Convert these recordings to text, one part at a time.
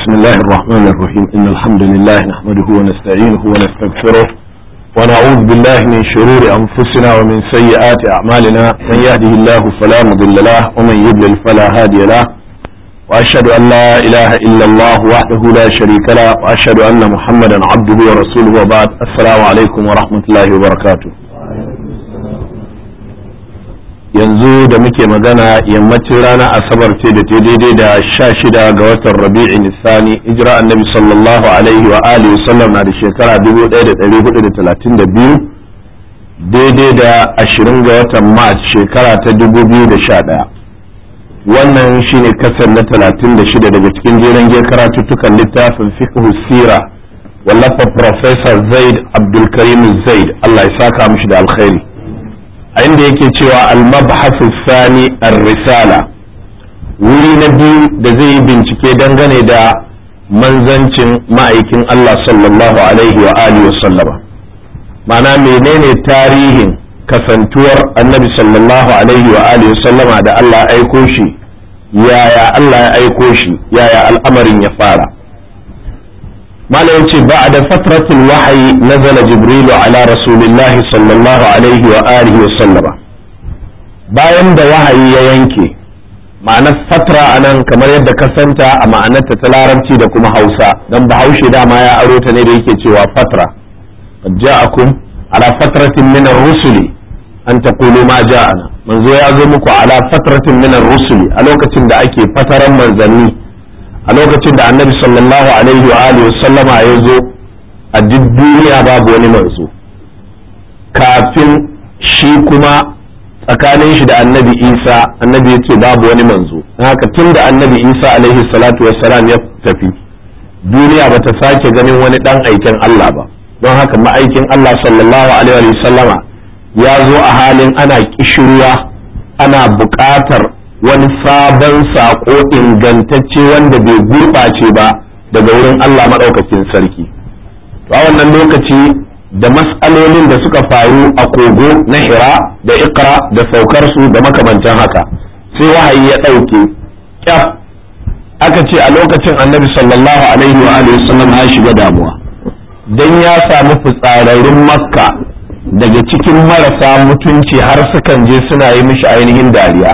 بسم الله الرحمن الرحيم إن الحمد لله نحمده ونستعينه ونستغفره ونعوذ بالله من شرور أنفسنا ومن سيئات أعمالنا من يهده الله فلا مضل له ومن يضلل فلا هادي له وأشهد أن لا إله إلا الله وحده لا شريك له وأشهد أن محمدا عبده ورسوله وبعد السلام عليكم ورحمة الله وبركاته yanzu da muke magana yammacin rana asabar ce da ta daidai da sha shida ga watan rabi'in nisani ijira annabi sallallahu alaihi wa alihi sallam na da shekara 1432 daidai da ashirin ga watan mars shekara ta 2011 wannan shine kasar na 36 daga cikin jeren giyar karatuttukan littafin fiqh sira wallafa professor zaid abdulkarim zaid allah ya saka mishi da alkhairi a inda yake cewa al-mabhasu sani ar-risala wuri na biyu da zai yi bincike dangane da manzancin ma'aikin Allah sallallahu alaihi wa alihi wa sallama ma'ana menene tarihin kasantuwar annabi sallallahu alaihi wa alihi wa sallama da Allah ya aiko shi yaya Allah ya aiko shi yaya al'amarin ya fara مالا يمشي بعد فترة الوحي نزل جبريل على رسول الله صلى الله عليه وآله وسلم bayan da wahayi ya yanke ma'anar fatra a nan kamar yadda ka santa a ma'anarta ta larabci da kuma hausa don bahaushe dama ya aro ta ne da yake cewa fatra qad ja'akum ala fatratin min ar-rusuli an taqulu ma ja'ana manzo ya zo muku ala fatratin min ar-rusuli a lokacin da ake fataran manzanni a lokacin da annabi sallallahu alaihi wa alihi sallama ya zo a duk duniya babu wani manzo kafin shi kuma tsakanin shi da annabi isa annabi ya ce babu wani manzo haka tun da annabi isa alaihi salatu wassalam ya tafi duniya ba ta sake ganin wani dan aikin allah ba don haka ma'aikin allah sallallahu alaihi wa sallama ya zo a halin ana kishirwa ana buƙatar wani sabon saƙo ingantacce wanda bai gurɓace ba daga wurin Allah maɗaukakin sarki a wannan lokaci da mas'alolin da suka faru a kogo na hira da ikra da saukarsu da makamantan haka sai wahayi ya ɗauke kyaf aka ce a lokacin annabi sallallahu alaihi wa alihi sallam ya shiga damuwa dan ya samu fitsararrun makka daga cikin marasa mutunci har sukan je suna yi mishi ainihin dariya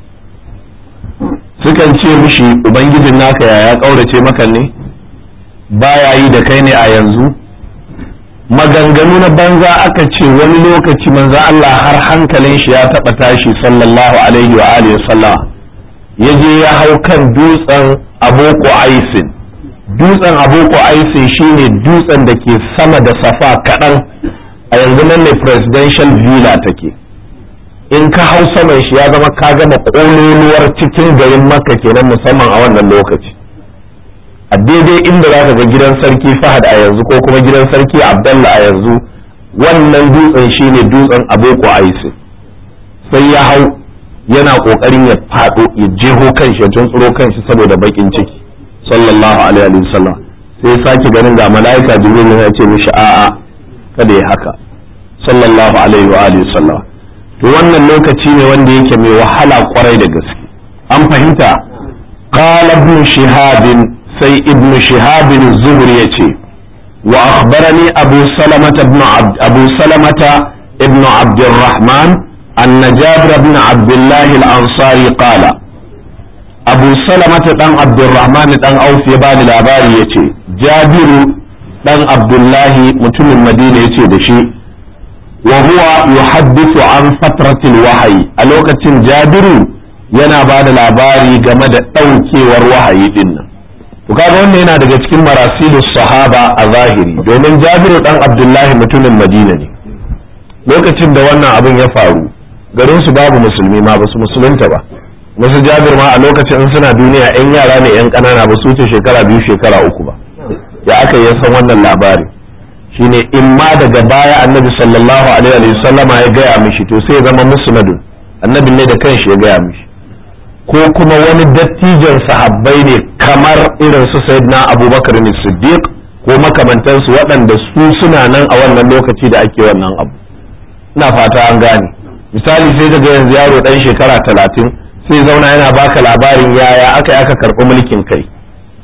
sukan ce mishi ubangijin naka yaya ƙaurace maka ne baya yi da kai ne a yanzu maganganu na banza aka ce wani lokaci manzo Allah har hankalin shi ya taɓa tashi sallallahu alaihi wa alihi sallama ya je ya hau kan dutsen aboko aisin dutsen aboko aisin shine dutsen da ke sama da safa kaɗan a yanzu nan ne presidential villa take in ka hau saman shi ya zama ka gama ƙololuwar cikin garin makka kenan musamman a wannan lokaci a daidai inda za ka ga gidan sarki fahad a yanzu ko kuma gidan sarki abdallah a yanzu wannan dutsen shine dutsen aboko aisi sai ya hau yana ƙoƙarin ya faɗo ya jeho kanshi ya tuntsuro kanshi saboda baƙin ciki sallallahu alaihi wasallam sai ya sake ganin ga mala'ika jibril ya ce mishi a'a kada ya haka sallallahu alaihi wa alihi wasallam to wannan lokaci ne wanda yake mai wahala kwarai da gaske an fahimta qala ibn shihab sai ibn shihab az-zuhri yace wa akhbarani abu salamata ibn abd abu salamata ibn abd الرحمن أن جابر بن عبد الله الأنصاري قال أبو سلمة بن عبد الرحمن بن أوف يبان الأباري يتي جابر بن عبد الله متم المدينة يتي دشي وهو يحدث عن فترة الوحي ألوكة جابر yana ba da labari game da ɗaukewar wahayi ɗin nan to kaga wannan yana daga cikin marasilu sahaba a zahiri domin jabiru ɗan abdullahi mutumin madina ne lokacin da wannan abin ya faru garin su babu musulmi ma ba su musulunta ba wasu jabir ma a lokacin in suna duniya yan yara ne yan ƙanana ba su wuce shekara biyu shekara uku ba ya aka yi san wannan labari shine in ma daga baya annabi sallallahu alaihi wa sallama ya gaya mishi to sai ya zama musnadun annabi ne da kanshi ya gaya mishi ko kuma wani dattijan sahabbai ne kamar irin su sayyidina abubakar ne siddiq ko makamantansu waɗanda su suna nan a wannan lokaci da ake wannan abu ina fata an gane misali sai daga yanzu yaro ɗan shekara talatin sai zauna yana baka labarin yaya aka yi aka karɓi mulkin kai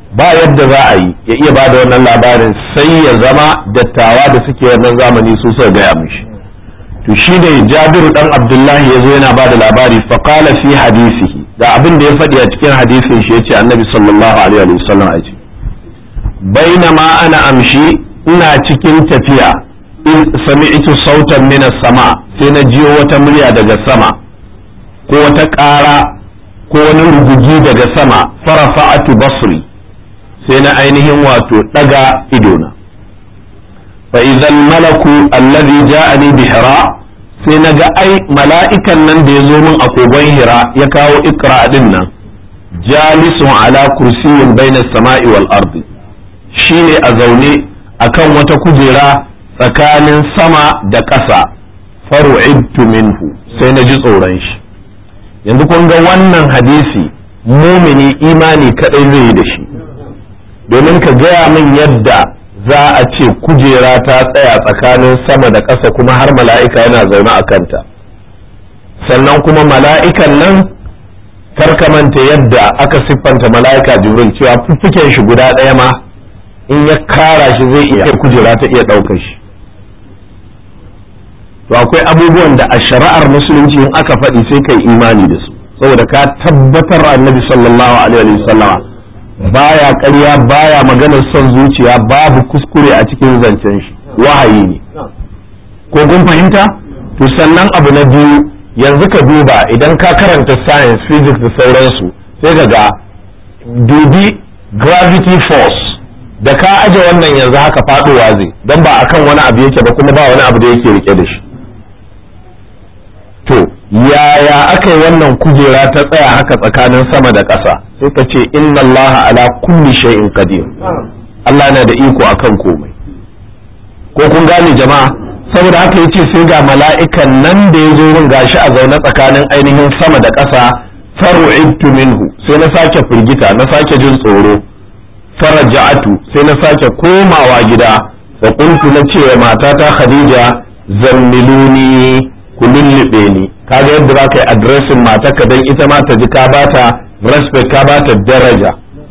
ba yadda za a yi ya iya ba da wannan labarin sai ya zama dattawa da suke wannan zamani su suka gaya mishi to shi ne jabiru dan abdullahi ya zo yana ba da labari faƙala fi hadisihi da abin da ya faɗi a cikin hadisin shi ya ce annabi sallallahu alaihi wa sallam a ce bainama ana amshi ina cikin tafiya in sami'tu sautan min sama sai na jiyo wata murya daga sama ko wata ƙara ko wani rugugi daga sama farafa'atu basri sai na ainihin wato ɗaga idona fa idan malaku allazi ja'ani bi hira sai na ga ai mala'ikan nan da ya zo min a kogon hira ya kawo ikra din nan jalisun ala kursiyin bainas sama'i wal ardi shine a zaune akan wata kujera tsakanin sama da ƙasa faru'idtu minhu sai na ji tsoron shi yanzu kun ga wannan hadisi mumini imani kadai zai yi da shi domin ka gaya min yadda za a ce kujera ta tsaya tsakanin sama da ƙasa kuma har mala'ika yana zaune a kanta sannan kuma mala'ikan nan manta yadda aka siffanta mala'ika jibril cewa fuffuken shi guda ɗaya ma in ya kara shi zai iya kujera ta iya ɗaukar shi to akwai abubuwan da a shari'ar musulunci in aka faɗi sai kai imani da su saboda ka tabbatar annabi sallallahu alaihi wa sallama baya ƙarya baya maganar son zuciya babu kuskure a cikin zancen shi wahayi ne ko kun fahimta to sannan abu na biyu yanzu ka duba idan ka karanta science physics da sauransu sai ka ga dubi gravity force da ka aje wannan yanzu haka faɗowa zai don ba akan wani abu yake ba kuma ba wani abu da yake rike da shi to yaya aka yi wannan kujera ta tsaya haka tsakanin sama da ƙasa sai ka ce inna Allah ala kulli shay'in qadir Allah na da iko akan komai ko kun gane jama'a saboda haka yace sai ga mala'ikan nan da ya zo min gashi a zaune tsakanin ainihin sama da ƙasa faru'ibtu minhu sai na sake firgita na sake jin tsoro faraja'atu sai na sake komawa gida fa qultu na ce matata Khadija zammiluni ku lullube ni kaga yadda za ka yi adresin matarka don ita ma ta ji ka bata respect ka bata daraja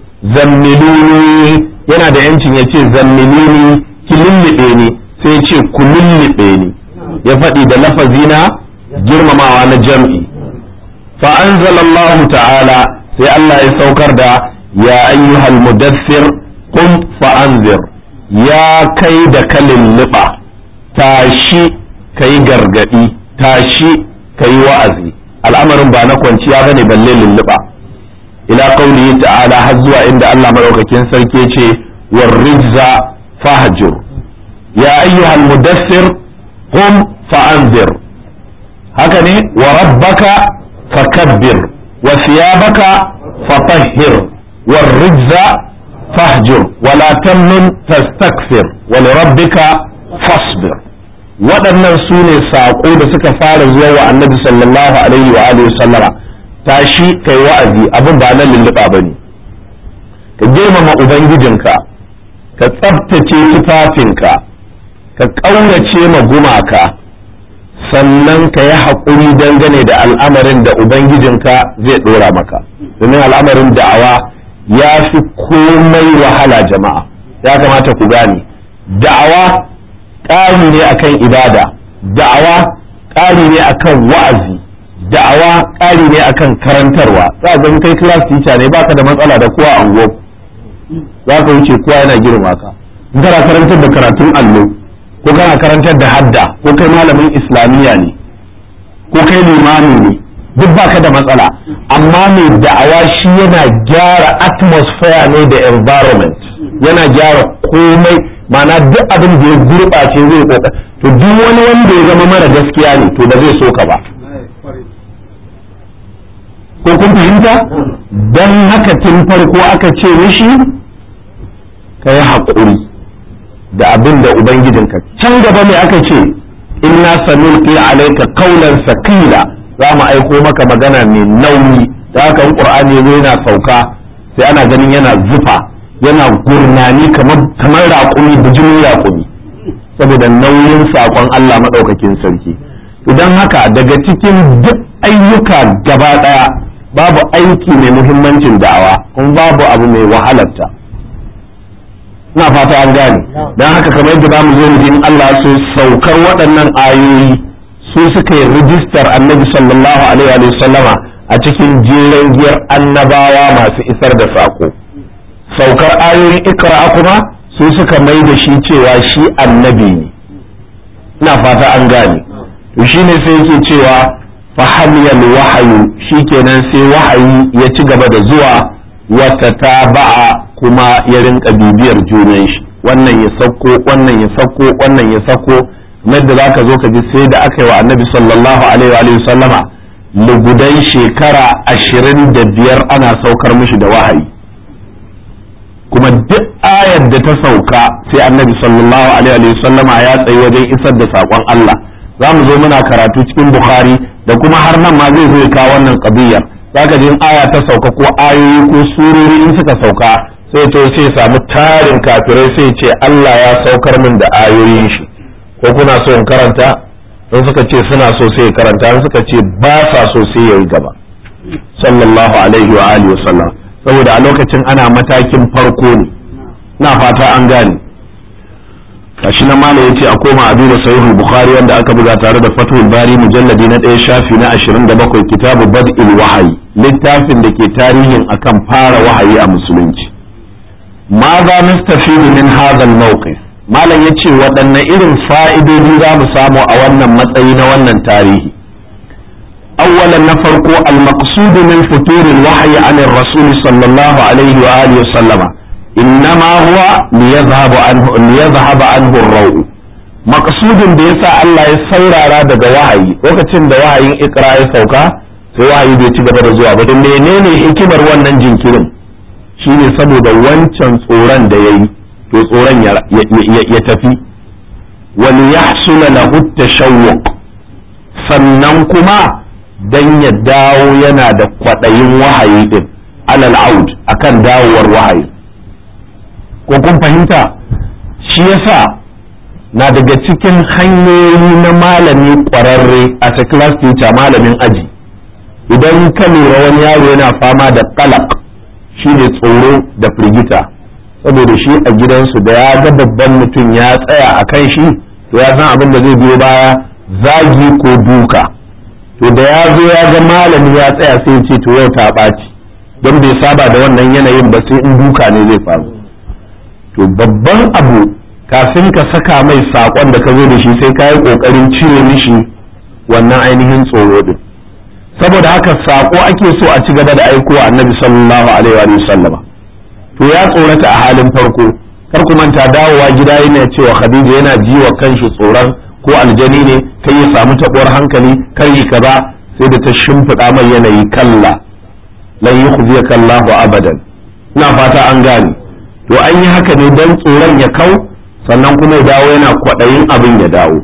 zammiluni yana da yancin ya ce zammiluni ki lullube ni sai ya ce ku lullube ni ya faɗi da lafazi na girmamawa na jam'i fa anzalallahu ta'ala sai Allah ya saukar da ya ayyuhal mudassir qum fa anzir ya kai da kalin liba tashi kai gargadi tashi ka yi wa'azi al'amarin ba na kwanciya bane balle lulluɓa ila qaulihi ta'ala har zuwa inda Allah madaukakin sarki ce war rijza fahjur ya ayyuhal mudassir qum fa'anzir haka ne wa rabbaka fakabbir wa thiyabaka fatahhir war rijza fahjur wa la tamnun tastakthir wa li rabbika fasbir waɗannan su ne saƙo da suka fara zuwa wa annabi sallallahu alaihi wa alihi sallama tashi kai wa'azi abin ba na lulluɓa ba ne ka girmama ubangijinka ka tsabtace tufafinka ka ƙaurace ma gumaka sannan ka yi haƙuri dangane da al'amarin da ubangijinka zai ɗora maka domin al'amarin da'awa ya fi komai wahala jama'a ya kamata ku gane da'awa ƙari ne akan ibada da'awa ƙari ne akan wa'azi da'awa ƙari ne akan karantarwa za ga kai class teacher ne baka da matsala da kowa ango za ka wuce kowa yana girma ka in kana karantar da karatun allo ko kana karantar da hadda ko kai malamin islamiyya ne ko kai limami ne duk baka da matsala amma mai da'awa shi yana gyara atmosphere ne da environment yana gyara komai ma'ana duk abin da ya gurɓace zai koka to duk wani wanda ya zama mara gaskiya ne to ba zai so ka ba ko kun fahimta don haka tun farko aka ce mishi ka yi haƙuri da abin da ubangijinka can gaba mai aka ce inna sanulqi alayka qawlan sakila za mu aiko maka magana mai nauyi da haka in qur'ani yana sauka sai ana ganin yana zufa yana gurnani kamar raƙumi bijimin raƙumi saboda nauyin saƙon Allah maɗaukakin sarki idan haka daga cikin duk ayyuka gaba ɗaya babu aiki mai muhimmancin da'awa kuma babu abu mai wahalarta ina fata an gane don haka kamar yadda za mu zo mu in Allah so saukar waɗannan ayoyi su suka yi rijistar annabi sallallahu alaihi wa sallama a cikin jeren giyar annabawa masu isar da saƙo saukar ayoyin ikra kuma su suka mai da shi cewa shi annabi ne ina fata an gane to shine sai yake cewa fahamiyal wahayu shikenan sai wahayi ya ci gaba da zuwa wata taba'a kuma ya rinka bibiyar junan shi wannan ya sauko wannan ya sauko wannan ya sauko da za ka zo ka ji sai da aka yi wa annabi sallallahu alaihi wa sallama lugudan shekara ashirin da biyar ana saukar mishi da wahayi kuma duk ayar da ta sauka sai annabi sallallahu alaihi wa sallama ya tsayi wajen isar da saƙon Allah za mu zo muna karatu cikin bukhari da kuma har nan ma zai zo ya kawo wannan qadiyar zaka ji aya ta sauka ko ayoyi ko surori in suka sauka sai to sai samu tarin kafirai sai ce Allah ya saukar min da ayoyin shi ko kuna so in karanta in suka ce suna so sai karanta in suka ce ba sa so sai yayi gaba sallallahu alaihi wa alihi wasallam saboda a lokacin ana matakin farko ne na fata an gane kashi na mala yace a koma a duba sahihul bukhari wanda aka buga tare da fathul bari mujalladi na ɗaya shafi na 27 kitabu bad'il wahayi littafin da ke tarihin akan fara wahayi a musulunci ma za nastafidu min hadha al-mawqif malam yace waɗanne irin fa'idodi za mu samu a wannan matsayi na wannan tarihi أولا نفرق المقصود من فتور الوحي عن الرسول صلى الله عليه وآله وسلم إنما هو ليذهب عنه ليذهب عنه الروع مقصود بيسا الله يسير على دقا وحي وقتين دا وحي إقراء سوكا sai wahayi bai ci gaba da zuwa ba don menene hikimar wannan jinkirin shine saboda wancan tsoron da yayi to tsoron ya tafi wal yahsula lahu tashawwuq sannan kuma dan ya dawo yana da kwaɗayin wahayi din alal aud akan dawowar wahayi ko kun fahimta shi yasa na daga cikin hanyoyi na malami ƙwararre a class teacher malamin aji idan ka lura wani yaro yana fama da kalak shine tsoro da firgita saboda shi a gidansu da ya ga babban mutum ya tsaya a kan shi to ya san abin da zai biyo baya zagi ko duka to da ya zo ya ga malami ya tsaya sai ce to yau ta ɓaci don bai saba da wannan yanayin ba sai in duka ne zai faru to babban abu kafin ka saka mai saƙon da ka zo da shi sai ka yi ƙoƙarin cire mishi wannan ainihin tsoro din saboda haka saƙo ake so a ci gaba da aiko annabi sallallahu alaihi wa sallama to ya tsorata a halin farko kar ku manta dawowa gida yana cewa khadija yana ji wa kanshi tsoron ko aljani ne kai ya samu taɓuwar hankali kar yi kaza sai da ta shimfiɗa mai yanayi kalla lan yukhziyaka Allahu abadan ina fata an gane to an yi haka ne dan tsoron ya kau sannan kuma ya dawo yana kwaɗayin abin ya dawo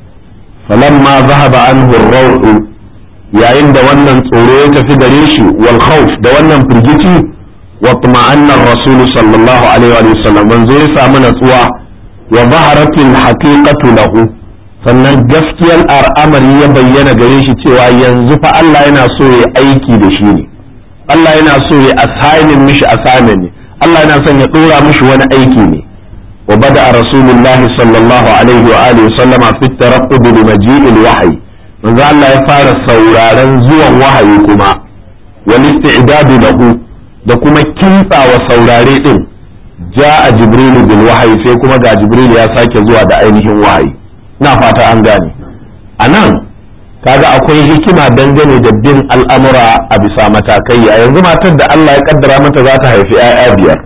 falamma zahaba anhu ar yayin da wannan tsoro ya tafi gare shi wal khawf da wannan firgici wa tuma'anna ar-rasul sallallahu alaihi wa sallam manzo ya samu natsuwa wa zaharatil haqiqatu lahu sannan gaskiyar al'amari ya bayyana gare shi cewa yanzu fa Allah yana so ya aiki da shi ne Allah yana so ya assignin mishi assignment ne Allah yana son ya dora mishi wani aiki ne wa bada rasulullahi sallallahu alaihi wa alihi sallama fi taraqqub li maji'il wahyi manzo Allah ya fara sauraron zuwan wahayi kuma wal isti'dadu lahu da kuma kintsawa saurare din ja'a jibril bil wahyi sai kuma ga jibril ya sake zuwa da ainihin wahayi na fata an gane a nan kaga akwai hikima dangane da bin al'amura a bisa matakai a yanzu matar da Allah ya kaddara mata za ta haifi 'ya'ya biyar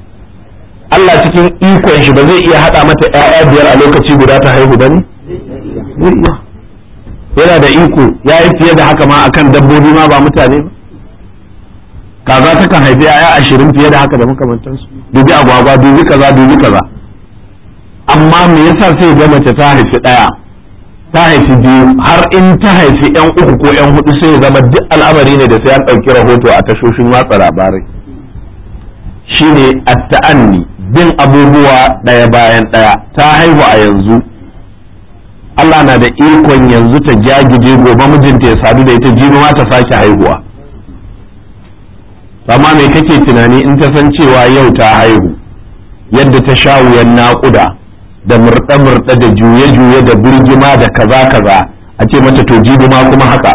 Allah cikin ikon shi ba zai iya haɗa mata 'ya'ya biyar a lokaci guda ta haihu ba ne? yana da iko ya yi fiye da haka ma akan dabbobi ma ba mutane ba kaza ta kan haifi 'ya'ya ashirin fiye da haka da makamantansu dubi agwagwa dubi kaza dubi kaza amma me yasa sai ga mace ta haifi ɗaya ta haifi biyu har in ta haifi yan uku ko yan hudu sai ya zama duk al'amari ne da sai an ɗauki rahoto a tashoshin watsa labarai shine at-ta'anni bin abubuwa ɗaya bayan ɗaya ta haihu a yanzu Allah na da ikon yanzu ta jagije gobe mijinta ya sadu da ita jibi ma ta sake haihuwa amma me kake tunani in ta san cewa yau ta haihu yadda ta sha wuyan naƙuda da murɗe-murɗe da juye-juye da birgima da kaza-kaza a ce mata to jibi ma kuma haka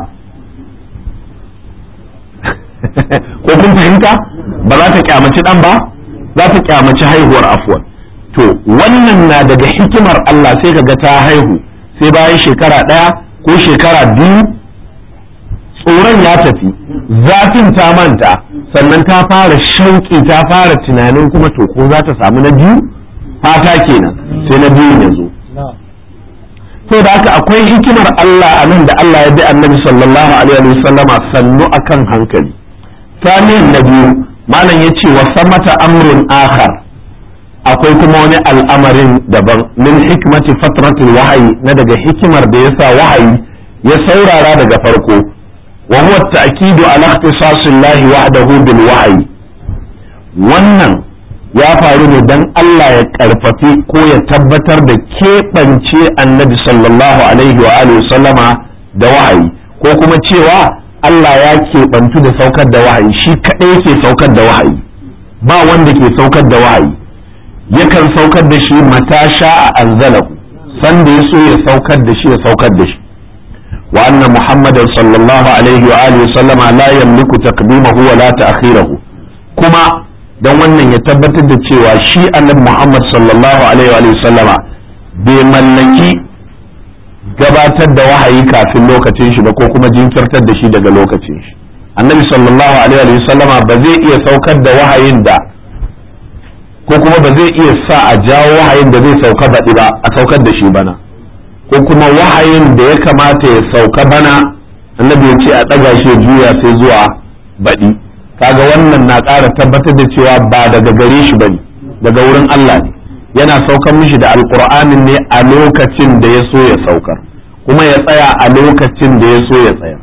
ko kun fahimta ba za ta kyamaci ɗan ba za ta kyamaci haihuwar afuwan to wannan na daga hikimar Allah sai ka ga ta haihu sai bayan shekara ɗaya ko shekara biyu tsoron ya tafi zafin ta manta sannan ta fara shauƙi ta fara tunanin kuma to ko za ta samu na biyu fata kenan sai na biyu ya zo to da haka akwai hikimar Allah a nan da Allah ya bi annabi sallallahu alaihi wa sallama sannu akan hankali saniyan na biyu malam ya ce wa samata amrun akhar akwai kuma wani al'amarin daban min hikmati fatratul wahayi na daga hikimar da yasa wahayi ya saurara daga farko wa huwa ta'kidu ala ikhtisasillahi wahdahu bil wahyi wannan ya faru ne dan Allah ya karfafi ko ya tabbatar da keɓance annabi sallallahu alaihi wa alihi sallama da wahayi ko kuma cewa Allah ya keɓantu da saukar da wahayi shi kaɗai yake saukar da wahayi ba wanda ke saukar da wahayi yakan saukar da shi mata sha'a anzalahu sanda ya so ya saukar da shi ya saukar da shi wa anna muhammadan sallallahu alaihi wa alihi sallama la yamliku taqdimahu wa la ta'khirahu kuma dan wannan ya tabbatar da cewa shi annabi muhammad sallallahu alaihi wa alihi sallama bai mallaki gabatar da wahayi kafin lokacin shi ba ko kuma jinkirtar da shi daga lokacin shi annabi sallallahu alaihi wa sallama ba zai iya saukar da wahayin da ko kuma ba zai iya sa a jawo wahayin da zai sauka baɗi ba a saukar da shi bana ko kuma wahayin da ya kamata ya sauka bana annabi ya ce a ɗaga shi juya sai zuwa baɗi kaga wannan na ƙara tabbatar da cewa ba daga gare shi bane daga wurin Allah ne yana saukar mishi da alƙur'anin ne a lokacin da ya so ya saukar kuma ya tsaya a lokacin da ya so ya tsaya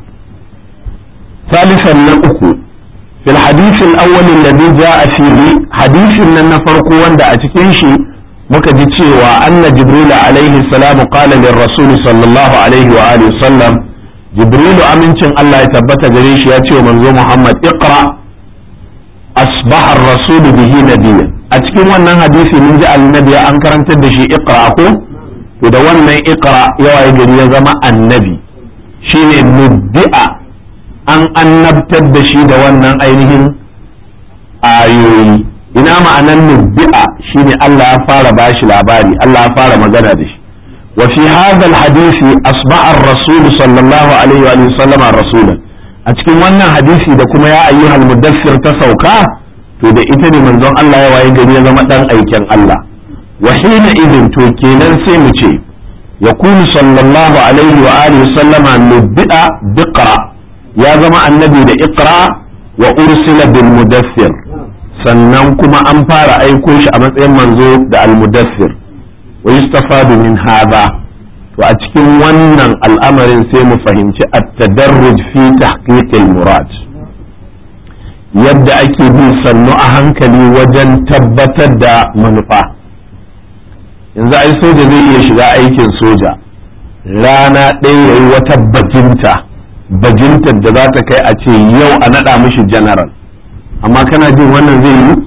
ثالثا نأكو في الحديث الأول الذي جاء فيه حديث أن نفرق وند أتكنشي مكجتشي وأن جبريل عليه السلام قال للرسول صلى الله عليه وآله وسلم جبريل أمنشن الله يثبت جريش ياتي ومنزو محمد اقرأ أصبح الرسول به نبيا أتكن وانا حديث من جاء النبي أنكر أن تدشي اقرأ أكو إذا وانا اقرأ يوائي جريا زما النبي شيء نبئ an annabtar da shi da wannan ainihin ayoyi ina ma'anan nubbi'a shine Allah ya fara bashi labari Allah ya fara magana da shi wa fi hadha alhadisi asba'a ar-rasul sallallahu alaihi wa sallam rasulan a cikin wannan hadisi da kuma ya ayyuhal mudaffir ta sauka to da ita ne manzon Allah ya waye gari ya zama dan aikin Allah wa hina idin to kenan sai mu ce yakunu sallallahu alaihi wa alihi sallama nubbi'a biqra ya zama annabi da iqra wa ursila bil mudaffir sannan kuma an fara aiko shi a matsayin manzo da al mudaffir wa yustafadu min hadha to a cikin wannan al'amarin sai mu fahimci at-tadarruj fi tahqiq al murad yadda ake bi sannu a hankali wajen tabbatar da manufa yanzu ai soja zai iya shiga aikin soja rana ɗaya yayi wata bajinta bajintar da za ta kai a ce yau a naɗa mishi general amma kana jin wannan zai yi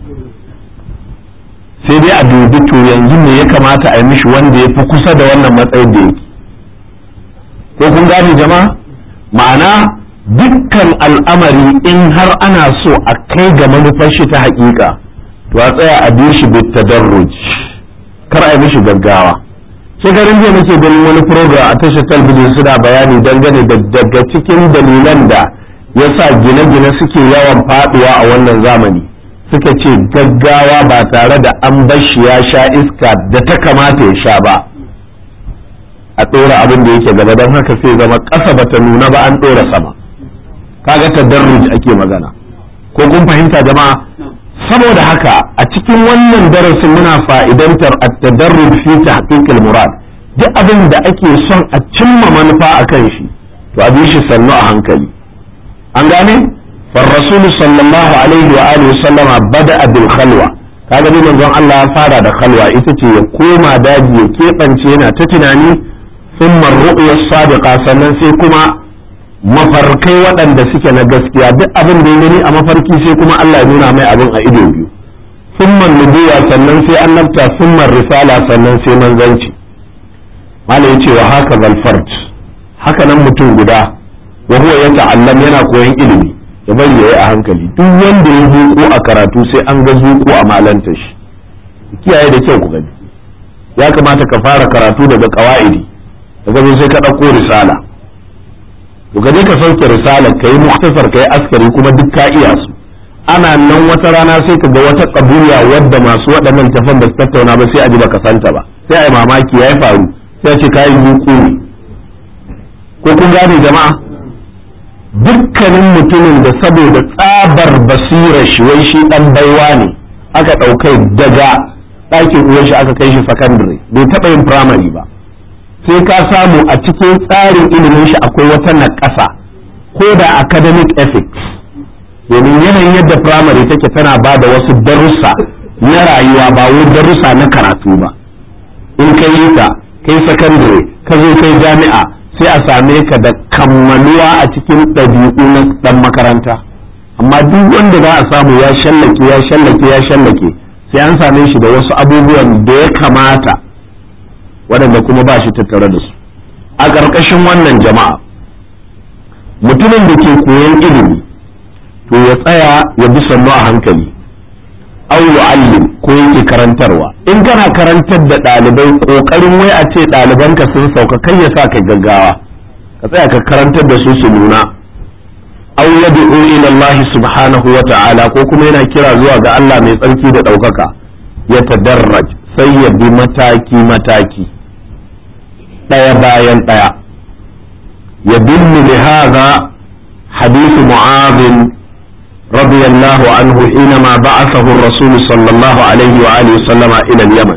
sai dai a dubi to yanzu ne ya kamata a yi mishi wanda ya fi kusa da wannan matsayin da yake ko kun gane jama'a ma'ana dukkan al'amari in har ana so a kai ga manufar shi ta haƙiƙa to a tsaya a bi shi bit tadarruj kar a yi mishi gaggawa shekarun jiya nake ganin wani program a tashar talbijin suna bayani dangane da daga cikin dalilan da ya sa gine-gine suke yawan faduwa a wannan zamani suka ce gaggawa ba tare da an bashi ya sha iska da ta kamata ya sha ba a ɗora abin da yake gaba don haka sai zama ƙasa bata nuna ba an ɗora sama kaga tadarruj ake magana ko kun fahimta jama'a saboda haka a cikin wannan darasin muna fa'idantar at-tadarruj fi tahqiqil murad duk abin da ake son a cimma manufa a kan shi to a bi shi sannu a hankali an gane فالرسول صلى الله عليه وآله وسلم بدأ بالخلوة kaga dai manzon Allah ya fara da khalwa ita ce ya koma daji ya keɓance yana ta tunani thumma ru'ya sadiqa sannan sai kuma mafarkai waɗanda suke na gaskiya duk abin da ya gani a mafarki sai kuma Allah ya nuna mai abin a ido biyu summan nubuwa sannan sai annabta summan risala sannan sai manzanci mala ya ce wa haka zalfart haka nan mutum guda wa huwa ya ta'allam yana koyon ilimi ya bari ya yi a hankali duk wanda ya zuƙo a karatu sai an ga zuƙo a malanta shi kiyaye da kyau ku gani ya kamata ka fara karatu daga ƙawa'idi daga zo sai ka ɗauko risala to ka je ka sauke risala ka yi muktasar ka yi askari kuma duk ka iya su ana nan wata rana sai ka ga wata ƙabuya wadda masu waɗannan tafan ba su tattauna ba sai a ji baka santa ba sai a yi mamaki ya yi faru sai a ce ka yi zuƙo ne ko kun gane jama'a dukkanin mutumin da saboda tsabar basirar shi wai shi dan baiwa ne aka ɗaukai daga ɗakin uwan shi aka kai shi sakandare bai taɓa yin firamare ba sai ka samu a cikin tsarin ilimin shi akwai wata naƙasa ko da academic ethics domin yanayin yadda firamare take tana ba da wasu darussa na rayuwa ba wai darussa na karatu ba in kai yi ta kai sakandare ka zo kai jami'a sai a same ka da kammaluwa a cikin ɗabi'u na ɗan makaranta amma duk wanda za a samu ya shallake ya shallake ya shallake sai an same shi da wasu abubuwan da ya kamata waɗanda kuma ba shi tattare da su a ƙarƙashin wannan jama'a mutumin da ke koyon ilimi to ya tsaya ya bi sannu a hankali au yu'allim ko yake karantarwa in kana karantar da ɗalibai ƙoƙarin wai a ce ɗalibanka sun sauka kai ya sa kai gaggawa ka tsaya ka karantar da su su nuna aw yad'u ila Allah subhanahu wa ta'ala ko kuma yana kira zuwa ga Allah mai tsarki da ɗaukaka ya tadarraj sai ya bi mataki mataki ɗaya bayan ɗaya ya dillu li hadha hadith mu'adh رضي الله عنه حينما بعثه الرسول صلى الله عليه وآله وسلم إلى اليمن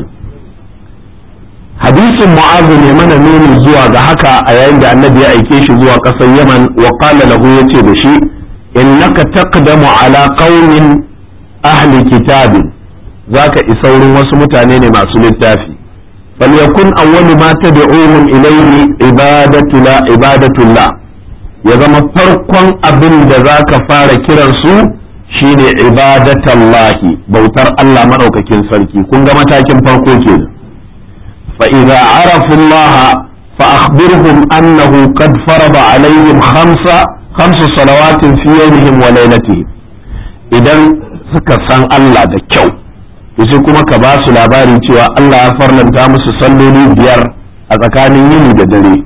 حديث معاذ يمن نون زوا هكا أيام النبي أيكيش زوا قصر يمن وقال له يتي بشي إنك تقدم على قوم أهل كتاب ذاك إسور وسمتانين مع سلطافي فليكن أول ما تدعوهم إليه عبادة لا عبادة الله ya zama farkon abin da za ka fara kiransu shine ibadatallahi bautar Allah maɗaukakin sarki kun ga matakin farko kenan fa idza arafu Allah fa akhbirhum annahu qad farada alaihim khamsa khamsu salawatin fi yawmihim wa laylatihim idan suka san Allah da kyau sai kuma ka ba su labari cewa Allah ya farlanta musu salloli biyar a tsakanin yini da dare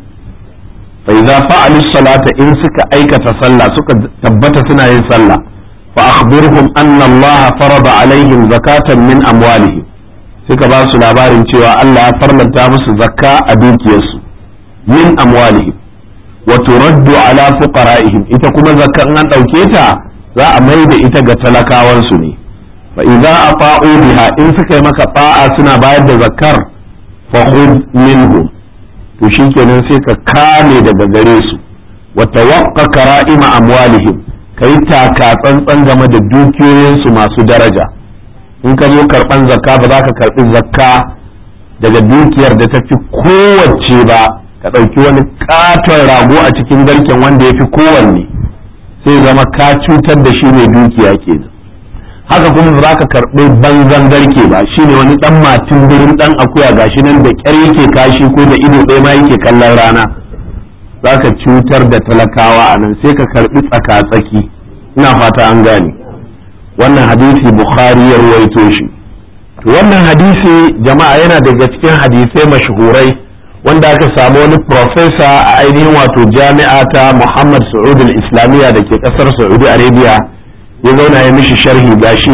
فإذا فعلوا الصلاة إن سك أيكة صلى سك تبت سنة صلى فأخبرهم أن الله فرض عليهم زكاة من أموالهم suka ba su labarin cewa Allah ya farlanta musu zakka a dukiyarsu min amwalihim wa turaddu ala fuqara'ihim ita kuma zakka in an dauke ta za a mai da ita ga talakawansu ne fa idza ata'u biha in suka yi maka ta'a suna bayar da zakkar fa khudh minhum to shi kenan sai ka kame daga gare su wa tawaqqa kara'ima amwalihim kai taka tsantsan game da dukiyoyinsu masu daraja in ka zo karban zakka ba za ka karbi zakka daga dukiyar da ta fi kowace ba ka ɗauki wani katon rago a cikin garken wanda ya fi kowanne sai zama ka cutar da shi mai dukiya kenan haka kuma ba za ka karɓi banzan garke ba shine wani ɗan matin birin ɗan akuya gashi nan da ƙyar yake kashi ko da ido ɗaya ma yake kallon rana za ka cutar da talakawa a nan sai ka karɓi tsaka-tsaki ina fata an gane wannan hadisi bukhari ya ruwaito shi wannan hadisi jama'a yana daga cikin hadisai mashhurai wanda aka samu wani profesa a ainihin wato jami'a ta muhammad saud islamiyya da ke ƙasar saudi arabia ya zauna ya mishi sharhi gashi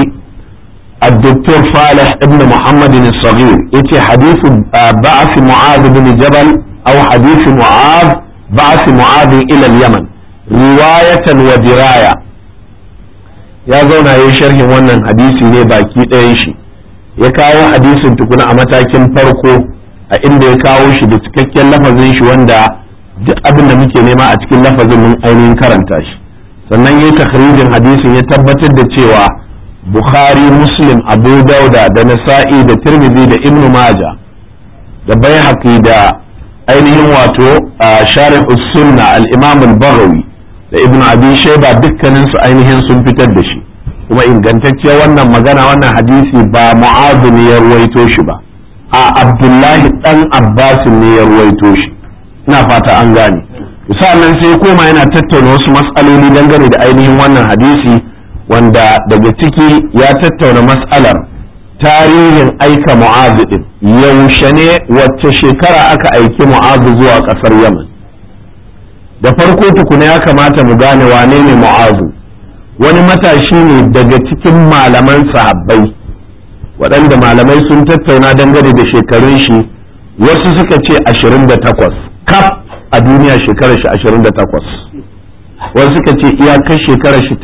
الدكتور فالح ابن محمد الصغير يتي حديث بعث معاذ بن جبل أو حديث معاذ بعث معاذ إلى اليمن رواية ودراية ya zauna ya sharhin wannan hadisi ne baki ɗayan shi ya kawo hadisin tukuna a matakin farko a inda ya kawo shi da cikakken lafazin shi wanda duk abin da muke nema a cikin lafazin mun ainihin karanta shi sannan ya takhrijin hadisin ya tabbatar da cewa bukhari muslim abu dauda da nasa'i da tirmidhi da ibn maja da baihaqi da ainihin wato sharih sunna al-imam al-baghawi da ibn abi shayba dukkanin su ainihin sun fitar da shi kuma ingantacciyar wannan magana wannan hadisi ba mu'azu ne ya ruwaito shi ba a abdullahi dan abbas ne ya ruwaito shi ina fata an gane sa'annan sai koma yana tattauna wasu matsaloli dangane da ainihin wannan hadisi wanda daga ciki ya tattauna matsalar tarihin aika mu'azu din yaushe ne wacce shekara aka aiki mu'azu zuwa kasar yaman da farko tukuna ya kamata mu gane wane ne mu'azu wani matashi ne daga cikin malaman sahabbai waɗanda malamai sun tattauna dangane da shekarun shi wasu suka ce 28 kaf a duniya shekarar shi 28 wasu suka ce iyakar shekarar shi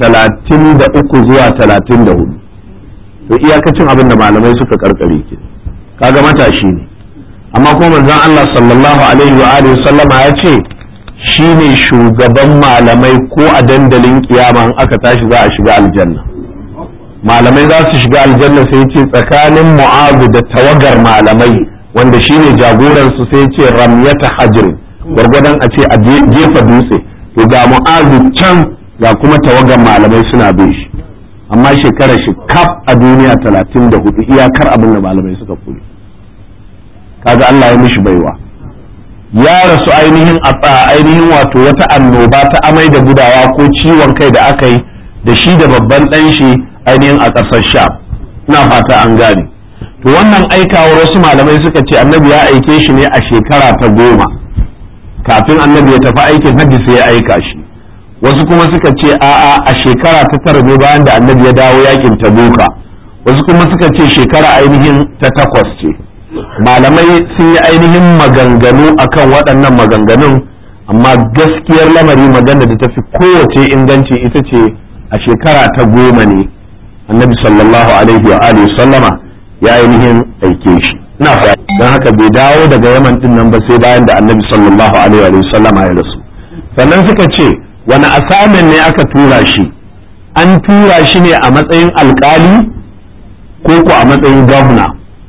33 zuwa 34 to iyakacin abin da malamai suka karkare ke kaga matashi ne amma kuma manzon Allah sallallahu alaihi wa alihi sallama ya ce shi ne shugaban malamai ko a dandalin kiyama in aka tashi za a shiga aljanna malamai za su shiga aljanna sai ce tsakanin mu'azu da tawagar malamai wanda shi ne jagoransu sai ce ramyata hajir gwargwadon a ce a jefa dutse to ga mu'azu can ga kuma tawagar malamai suna bin shi amma shekarar shi kaf a duniya talatin da hudu iyakar abin da malamai suka kuli kaga Allah ya mishi baiwa ya rasu ainihin a ainihin wato wata annoba ta amai da gudawa ko ciwon kai da aka yi da shi da babban ɗan shi ainihin a ƙasar sha ina fata an gane to wannan aikawar wasu malamai suka ce annabi ya aike shi ne a shekara ta goma kafin annabi ya tafi aikin hajji sai ya aika shi wasu kuma suka ce a'a a shekara ta tara ne bayan da annabi ya dawo yakin tabuka wasu kuma suka ce shekara ainihin ta takwas ce malamai sun yi ainihin maganganu akan waɗannan maganganun amma gaskiyar lamari magana da tafi kowace inganci ita ce a shekara ta goma ne annabi sallallahu alaihi wa alihi sallama ya ainihin aike shi ina fa don haka bai dawo daga yaman din nan ba sai bayan da annabi sallallahu alaihi wa sallama ya rasu sannan suka ce wani asamin ne aka tura shi an tura shi ne a matsayin alkali ko ko a matsayin gwamna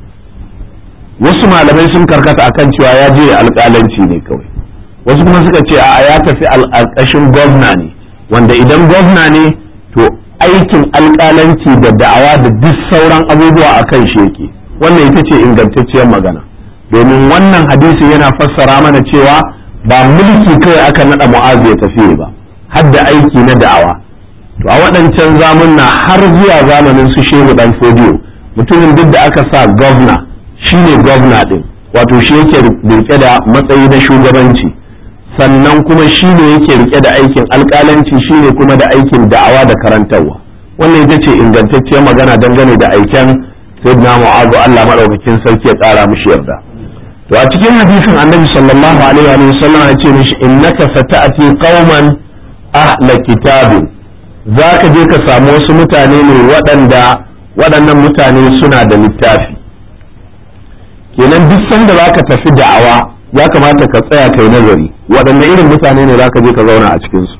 wasu malamai sun karkata akan cewa ya je alƙalanci ne kawai wasu kuma suka ce a ya tafi alƙashin gwamna ne wanda idan gwamna ne to aikin alƙalanci da da'awa da duk sauran abubuwa a kan shi yake wannan ita ce ingantacciyar magana domin wannan hadisi yana fassara mana cewa ba mulki kawai aka naɗa mu'azu ya tafi ba har da aiki na da'awa to a waɗancan zamunna har zuwa zamanin su shehu dan fodiyo mutumin duk da aka sa gwamna shi ne gwamna ɗin wato shi yake rike da matsayi na shugabanci sannan kuma shi ne yake rike da aikin alƙalanci shi ne kuma da aikin da'awa da karantarwa wannan ita ce ingantacciyar magana dangane da aiken sayyidina mu'azu Allah madaukakin sarki ya ƙara mishi yarda to a cikin hadisin annabi sallallahu alaihi wa sallam ya ce mishi innaka sata'ati qauman ahla kitabin zaka je ka samu wasu mutane ne waɗanda waɗannan mutane suna da littafi kenan duk sanda za ka tafi da'awa ya kamata ka tsaya kai nazari waɗanne irin mutane ne za ka je ka zauna a cikinsu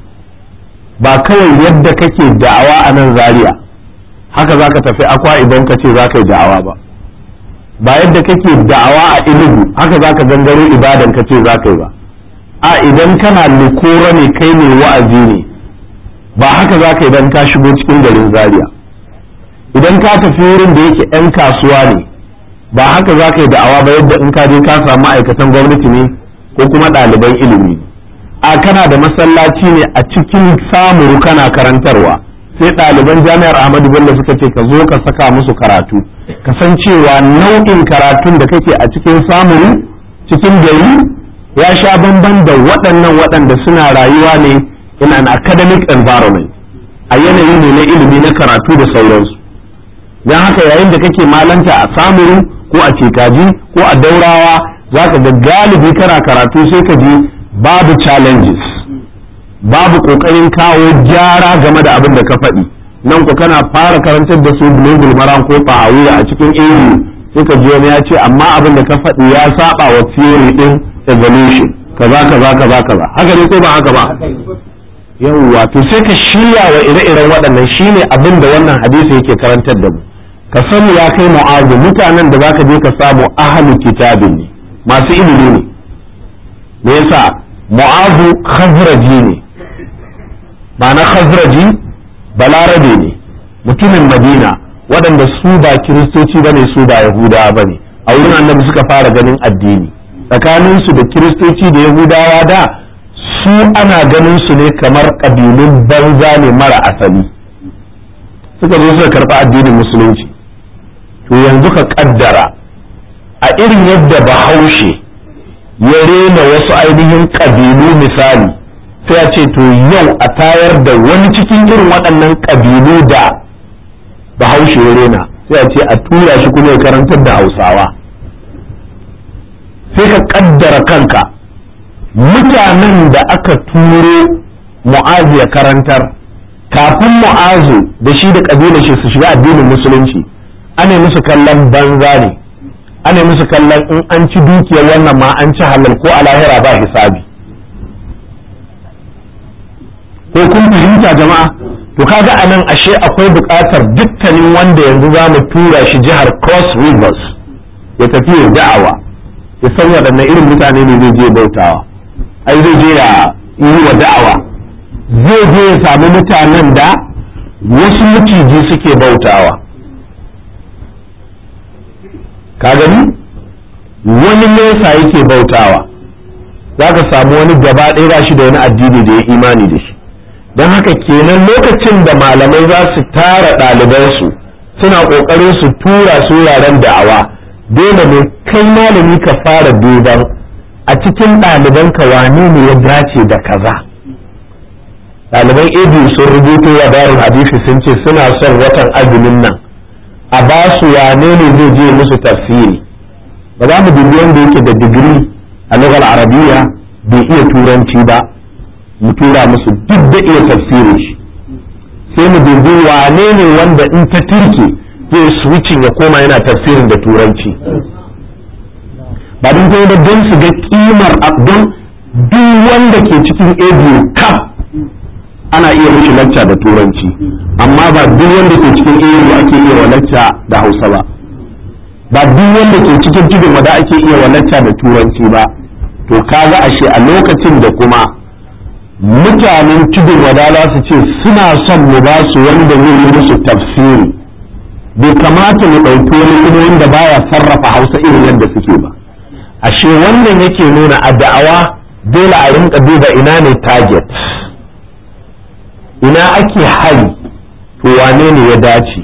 ba kawai yadda kake da'awa a nan zaria haka za ka tafi akwa idan ka ce za ka yi da'awa ba ba yadda kake da'awa a ilugu haka za ka gangaro ibadan ka ce za ka yi ba a idan kana lukura ne kai ne wa'azi ne ba haka za ka idan ka shigo cikin garin zaria idan ka tafi wurin da yake 'yan kasuwa ne ba haka za ka yi da'awa ba yadda in ka je ka samu ma'aikatan gwamnati ne ko kuma ɗaliban ilimi a kana da masallaci ne a cikin samuru kana karantarwa sai ɗaliban jami'ar ahmadu bello suka ce ka zo ka saka musu karatu ka san cewa nau'in karatun da kake a cikin samuru cikin gari ya sha bamban da waɗannan waɗanda suna rayuwa ne in an academic environment a yanayi ne na ilimi na karatu da sauransu don haka yayin da kake malanta a samuru ko a cekaji ko a daurawa za ka ga galibi kana karatu sai ka ji babu challenges babu kokarin kawo gyara game da abin da ka faɗi nan ku kana fara karantar da su bulugul maran ko fa'awiya a cikin iri sai ka ji wani ya ce amma abin da ka faɗi ya saba wa theory din evolution kaza kaza kaza kaza haka ne ko ba haka ba yawwa to sai ka shirya wa ire-iren waɗannan shine abin da wannan hadisi yake karantar da mu ka sani ya kai mu'azu mutanen da zaka je ka samu ahlu kitabin ne masu ilimi ne me yasa mu'azu khazraji ne ba na khazraji balarabe ne mutumin madina waɗanda su ba kiristoci ba ne su ba yahudawa ba ne a wurin annabi suka fara ganin addini tsakaninsu da kiristoci da yahudawa da su ana ganin su ne kamar ƙabilun banza ne mara asali suka zo suka karɓi addinin musulunci to yanzu ka ƙaddara a irin yadda bahaushe ya rena wasu ainihin ƙabilu misali sai a ce to yau a tayar da wani cikin irin waɗannan ƙabilu da bahaushe ya rena sai a ce a tura shi kuma ya karantar da hausawa sai ka ƙaddara kanka mutanen da aka turo mu'azu ya karantar kafin mu'azu da shi da ƙabilar shi su shiga addinin musulunci ana musu kallon banza ne ana musu kallon in an ci dukiyar wannan ma an ci halal ko a lahira ba hisabi ko kun fahimta jama'a to kaga a nan ashe akwai buƙatar dukkanin wanda yanzu za mu tura shi jihar cross rivers ya tafi ya da'awa ya san waɗanne irin mutane ne zai je bautawa ai zai je ya yi wa da'awa zai je ya samu mutanen da wasu maciji suke bautawa ka gani wani nesa yake bautawa za ka samu wani gaba ɗaya ba shi da wani addini da ya imani da shi don haka kenan lokacin da malamai za su tara ɗalibansu suna ƙoƙarin su tura su wuraren da'awa dole ne kai malami ka fara duban a cikin ɗalibanka wane ne ya dace da kaza ɗaliban edu sun rubuto wa darul hadisi sun ce suna son watan azumin nan a ba su wane ne zai je musu tafsiri ba za mu dubi wanda yake da digiri a lugar arabiya bai iya turanci ba mu tura musu duk da iya tafsirin shi sai mu dubi wane ne wanda in ta turke zai switching ya koma yana tafsirin da turanci ba don kuma don su ga kimar don duk wanda ke cikin abu kaf ana iya mishi lacca da turanci amma ba duk wanda ke cikin abu ake iya wa lacca da hausa ba ba duk wanda ke cikin tudun wada ake iya wa lacca da turanci ba to kaga ashe a lokacin da kuma mutanen tudun wada za su ce suna son mu ba su wanda zai yi musu tafsiri bai kamata mu ɗauki wani kuma wanda baya sarrafa hausa irin yadda suke ba ashe wannan yake nuna a da'awa dole a rinka duba ina ne target ina ake hari to wane ne ya dace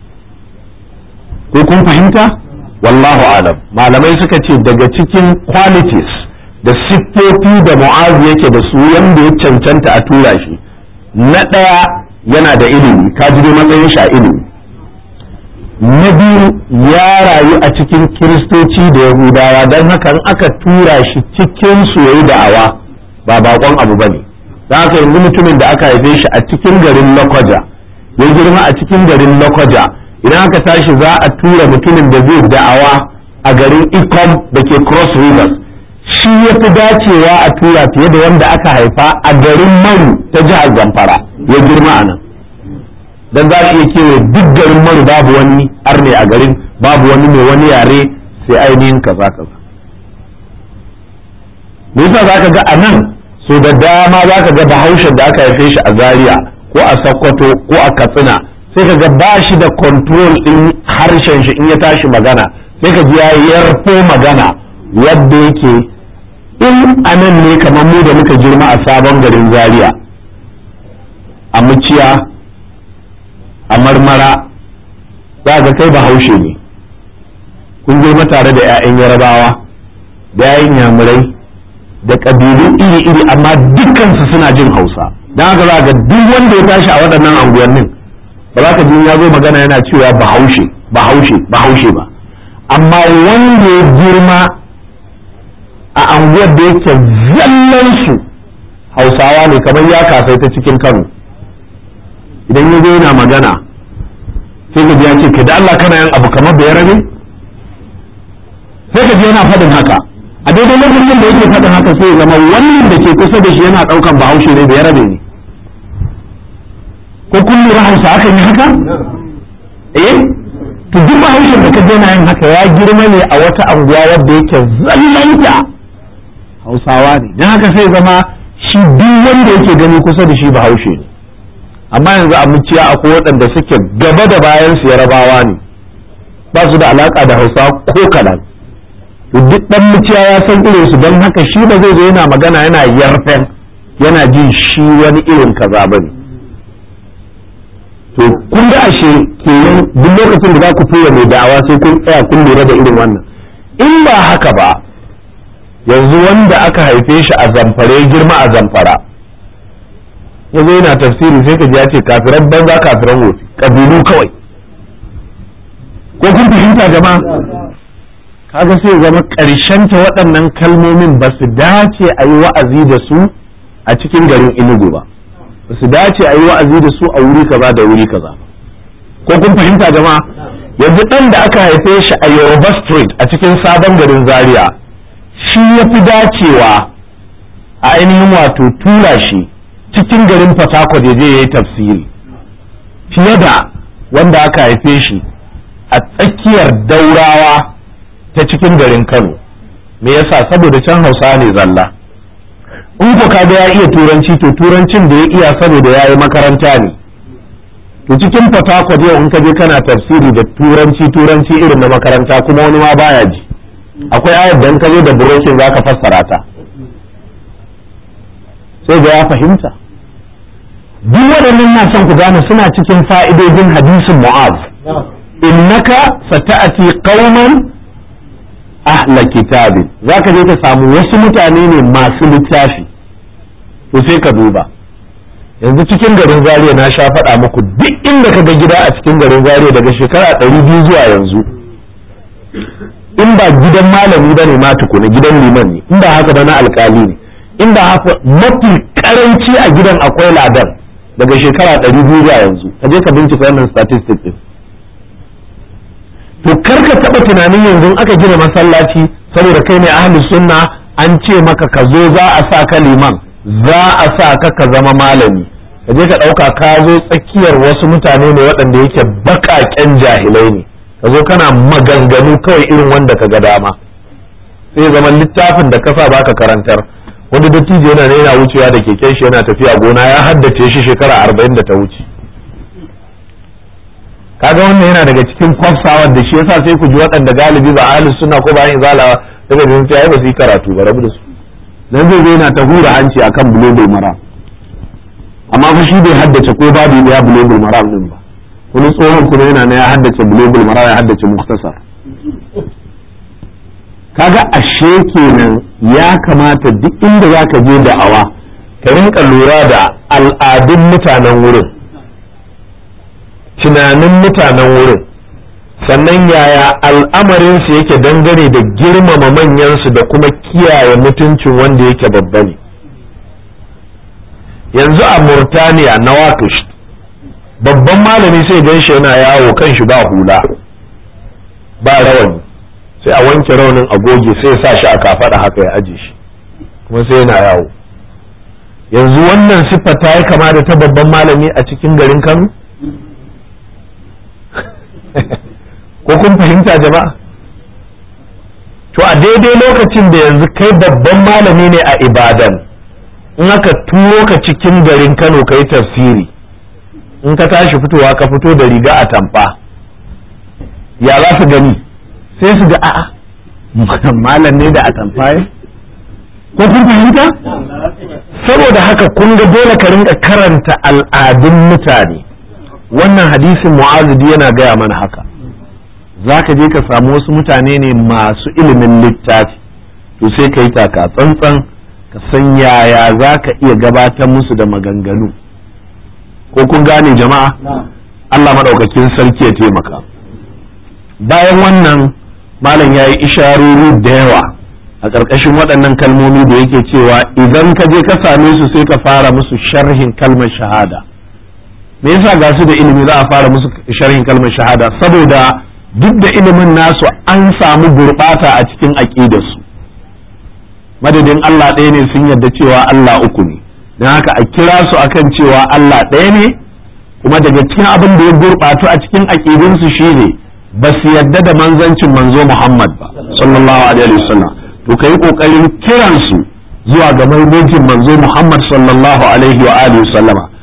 ko kun fahimta wallahu alam malamai suka ce daga cikin qualities da siffofi da mu'azu yake da su yanda ya cancanta a tura shi na ɗaya yana da ilimi ka ji matsayin shi a ilimi na biyu ya rayu a cikin kiristoci da yahudawa don haka in aka tura shi cikin su yayi da'awa ba bakon abu ba ne don haka yanzu mutumin da aka haife shi a cikin garin lakwaja ya girma a cikin garin lakwaja idan aka tashi za a tura mutumin da zai da'awa a garin ikom da ke cross rivers shi ya fi dacewa a tura fiye da wanda aka haifa a garin maru ta jihar zamfara ya girma a nan dan za iya kewaye duk garin maru babu wani arne a garin babu wani mai wani yare sai ainihin kaza kaza me yasa za ka ga a nan so da dama za ka ga bahaushen da aka haife shi a zaria ko a sokoto ko a katsina sai ka ga ba shi da control din harshen shi in ya tashi magana sai ka ji ya yarfo magana wadda yake in anan ne kamar mu da muka girma a sabon garin zaria a muciya a marmara za ga kai bahaushe ne kun girma tare da 'ya'yan yarabawa da 'ya'yan yamurai da ƙabilu iri-iri amma dukkansu suna jin hausa don haka za ga duk wanda ya tashi a waɗannan anguwannin ba za ka ji ya zo magana yana cewa bahaushe bahaushe bahaushe ba amma wanda ya girma a anguwar da yake zallansu hausawa ne kamar ya kasai ta cikin kano idan ya zo yana magana sai ka ji ya ce da Allah kana yin abu kamar bai rabe sai ka ji yana faɗin haka a daidai lokacin da yake faɗin haka sai zama wannan da ke kusa da shi yana ɗaukan bahaushe ne bai rabe ne ko kun lura hausa aka yi haka eh to duk bahaushen da ka je na yin haka ya girma ne a wata anguwa wadda yake zallanta hausawa ne don haka sai zama shi duk wanda yake gani kusa da shi bahaushe ne amma yanzu a muciya akwai waɗanda suke gaba da bayan su yarabawa ne ba su da alaka da hausa ko kaɗan duk ɗan muciya ya san irin su don haka shi ba zai zo yana magana yana yarfen yana jin shi wani irin kaza ba ne to kun ga ashe kenan duk lokacin da za ku tura mai da'awa sai kun tsaya kun lura da irin wannan in ba haka ba yanzu wanda aka haife shi a zamfare girma a zamfara ya zo yana tafsiri sai ka ji ya ce kafiran banza kafiran wofi kabilu kawai ko kun fahimta jama'a kaga sai zama ƙarshen ta waɗannan kalmomin ba su dace a yi wa'azi da su a cikin garin inugu ba ba su dace a yi wa'azi da su a wuri kaza da wuri kaza ko kun fahimta jama'a yanzu ɗan da aka haife shi a yoruba street a cikin sabon garin zaria shi ya fi dacewa a ainihin wato tura shi cikin garin Fatakwal ya je ya yi tafsiri fiye da wanda aka haife shi a tsakiyar daurawa ta cikin garin Kano me yasa saboda can Hausa ne zalla in ko kaga ya iya turanci to turancin da ya iya saboda ya yi makaranta ne to cikin Fatakwal yau in ka je kana tafsiri da turanci turanci irin na makaranta kuma wani ma baya ji akwai ayar da in ka je da burokin zaka fassara ta sai ga ya fahimta duk waɗannan na son ku gane suna cikin fa'idojin hadisin mu'az innaka sata'ati qauman ahla kitabin zaka je ka samu wasu mutane ne masu littafi to sai ka duba yanzu cikin garin Zaria na sha faɗa muku duk inda ka ga gida a cikin garin Zaria daga shekara ɗari biyu zuwa yanzu in ba gidan malami ba ne ma tukuna gidan liman ne in ba haka ba na alkali ne in ba haka mafi karanci a gidan akwai ladan daga shekara ɗari biyu zuwa yanzu ka je ka bincika wannan statistic din to kar ka taɓa tunanin yanzu aka gina masallaci saboda kai ne ahlus sunna an ce maka ka zo za a sa ka liman za a sa ka ka zama malami ka je ka ɗauka ka zo tsakiyar wasu mutane ne waɗanda yake baƙaƙen jahilai ne ka zo kana maganganu kawai irin wanda ka ga dama sai zaman littafin da kasa baka karantar wani dattijo yana yana wucewa da keken shi yana tafiya gona ya haddace shi shekara arba'in da ta wuce kaga wannan yana daga cikin kwafsawar da shi yasa sai ku ji waɗanda galibi ba ahlus sunna ko ba yin zala daga jin sai ba su yi karatu ba rabu da su dan zai zo yana ta hura hanci akan bulogul maram amma fa shi bai haddace ko babu ya bulogul maram din ba wani tsohon kuma yana na ya haddace bulogul maram ya haddace muktasar kaga ashe kenan ya kamata duk inda zaka je da'awa ka rinka lura da al'adun mutanen wurin tunanin mutanen wurin sannan yaya al'amarinsu yake dangane da girmama manyansu da kuma kiyaye mutuncin wanda yake babba ne yanzu a murtaniya na wakish babban malami sai gan shi yana yawo kan shi ba hula ba rawani sai a wanke raunin agoge sai ya sa shi a kafaɗa haka ya aje shi kuma sai yana yawo yanzu wannan siffa ta yi kama da ta babban malami a cikin garin kano ko kun fahimta jama'a to a daidai lokacin da yanzu kai babban malami ne a ibadan in aka turo ka cikin garin kano kai tafsiri in ka tashi fitowa ka fito da riga a tamfa ya za su gani sai su ga a'a malam ne da a tamfa ko kun fahimta saboda haka kun ga dole ka rinka karanta al'adun mutane wannan hadisin mu'azidi yana gaya mana haka za ka je ka samu wasu mutane ne masu ilimin littafi to sai ka yi taka tsantsan ka san yaya za ka iya gabatar musu da maganganu ko kun gane jama'a Allah maɗaukakin sarki ya taimaka bayan wannan malam ya yi isharori da yawa a ƙarƙashin waɗannan kalmomi da yake cewa idan ka je ka same su sai ka fara musu sharhin kalmar shahada me yasa ga su da ilimi za a fara musu sharhin kalmar shahada saboda duk da ilimin nasu an samu gurɓata a cikin aƙidarsu madadin Allah ɗaya ne sun yarda cewa Allah uku ne don haka a kira su akan cewa Allah ɗaya ne kuma daga cikin abin da ya gurɓatu a cikin aƙidunsu shine ba su yarda da manzancin manzo Muhammad ba sallallahu alaihi wasallam to kai kokarin kiransu zuwa ga manzancin manzo Muhammad sallallahu alaihi wa alihi wasallama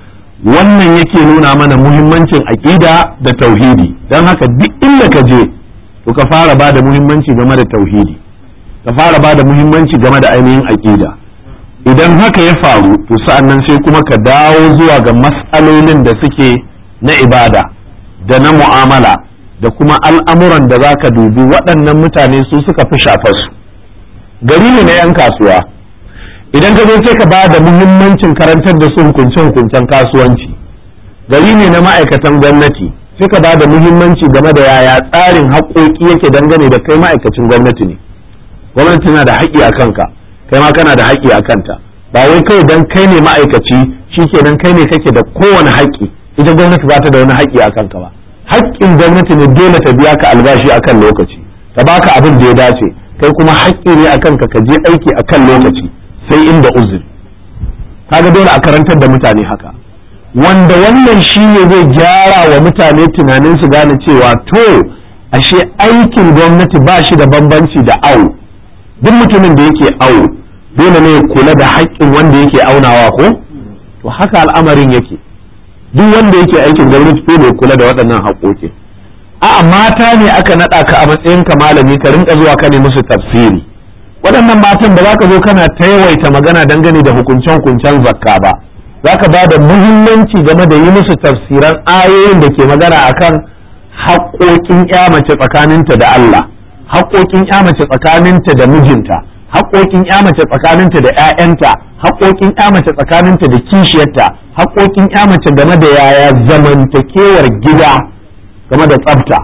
wannan yake nuna mana muhimmancin aƙida da tauhidi don haka duk inda ka je to ka fara ba da muhimmanci game da tauhidi ka fara ba da muhimmanci game da ainihin aƙida idan haka ya faru to sa'annan sai kuma ka dawo zuwa ga matsalolin da suke na ibada da na mu'amala da kuma al'amuran da za ka dubi waɗannan mutane su suka fi shafarsu gari ne na 'yan kasuwa idan ka zo sai ka ba da muhimmancin karantar da su hukunce-hukuncen kasuwanci gari ne na ma'aikatan gwamnati sai ka ba da muhimmanci game da yaya tsarin haƙoƙi yake dangane da kai ma'aikacin gwamnati ne gwamnati na da haƙƙi a kanka kai ma kana da haƙƙi a kanta ba wai kawai dan kai ne ma'aikaci shikenan kai ne kake da kowane haƙƙi ita gwamnati ba ta da wani haƙƙi a kanka ba haƙƙin gwamnati ne dole ta biya ka albashi akan lokaci ta baka abin da ya dace kai kuma haƙƙi ne a kanka ka je aiki akan lokaci sai inda uzuri kaga dole a karantar da mutane haka wanda wannan shi ne zai gyara wa mutane tunanin su gane cewa to ashe aikin gwamnati ba shi da bambanci da awo duk mutumin da yake awo dole ne kula da haƙƙin wanda yake aunawa ko to haka al'amarin yake duk wanda yake aikin gwamnati dole kula da waɗannan haƙoƙi a'a mata ne aka naɗa ka a matsayin ka malami ka rinka zuwa ka ne musu tafsiri waɗannan matan ba za ka zo kana ta yawaita magana dangane da hukuncen-hukuncen zakka ba za ka ba da muhimmanci game da yi musu tafsiran ayoyin da ke magana akan haƙoƙin ya mace tsakaninta da Allah haƙoƙin ya mace tsakaninta da mijinta haƙoƙin ya mace tsakaninta da 'ya'yanta haƙoƙin ya mace tsakaninta da kishiyarta haƙoƙin ya mace game da yaya zamantakewar gida game da tsafta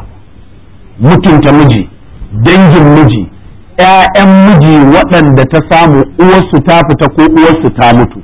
mutunta miji dangin miji 'ya'yan miji waɗanda ta samu uwarsu ta fita ko uwarsu ta mutu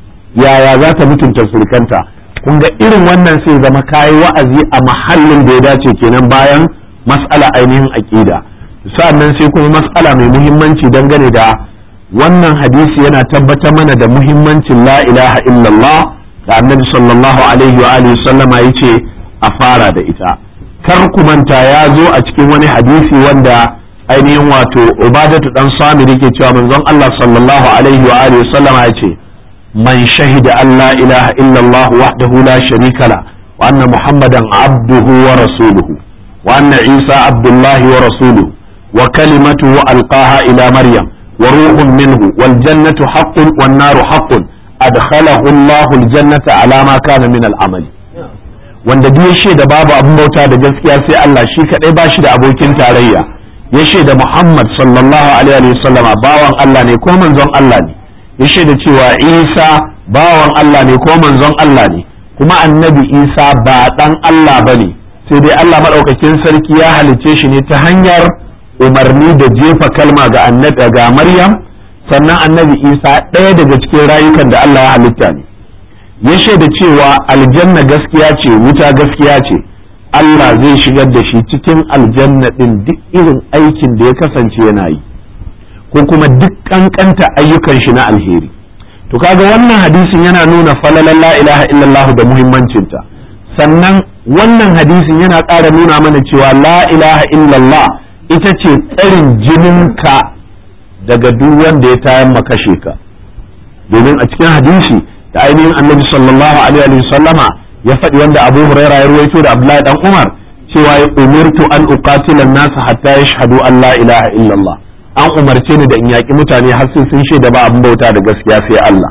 yaya za ta mutunta surukanta kun ga irin wannan sai zama kayi wa'azi a mahallin da ya dace kenan bayan mas'ala ainihin aƙida sa'annan sai kuma mas'ala mai muhimmanci dangane da wannan hadisi yana tabbatar mana da muhimmancin la ilaha illallah da annabi sallallahu alaihi wa alihi sallama yace a fara da ita kar ku manta ya zo a cikin wani hadisi wanda ainihin wato ubadatu dan samiri ke cewa manzon Allah sallallahu alaihi wa alihi sallama yace man shahida an la ilaha illallah wahdahu la sharika la wa anna muhammadan abduhu wa rasuluhu wa anna isa abdullahi wa rasuluhu wa kalimatuhu alqaha ila maryam wa ruhun minhu wal jannatu haqqun wan naru haqqun adkhalahu Allah aljannata ala ma kana min al'amali wanda duk ya shaida babu abin bauta da gaskiya sai Allah shi kadai ba shi da abokin tarayya ya shaida Muhammad sallallahu alaihi wa sallama bawan Allah ne ko manzon Allah ne ya shaida cewa Isa bawan Allah ne ko manzon Allah ne kuma annabi Isa ba dan Allah bane sai dai Allah madaukakin sarki ya halicce shi ne ta hanyar umarni da jefa kalma ga annabi ga Maryam sannan annabi Isa ɗaya daga cikin rayukan da Allah ya halitta ne ya shaida cewa aljanna gaskiya ce wuta gaskiya ce Allah zai shigar da shi cikin aljanna ɗin duk irin aikin da ya kasance yana yi ko kuma duk kankanta ayyukan shi na alheri to kaga wannan hadisin yana nuna falalan la ilaha illallah da muhimmancinta sannan wannan hadisin yana ƙara nuna mana cewa la ilaha illallah ita ce tsarin jininka daga duk wanda ya tayan makashe ka domin a cikin hadisi da ainihin annabi sallallahu alaihi wa sallama ya faɗi wanda abu huraira ya ruwaito da abdullahi dan umar cewa ya umirtu an uqatila nasa hatta yashhadu an la ilaha illallah an umarce ni da in yaƙi mutane har sai sun shaida ba abin bauta da gaskiya sai Allah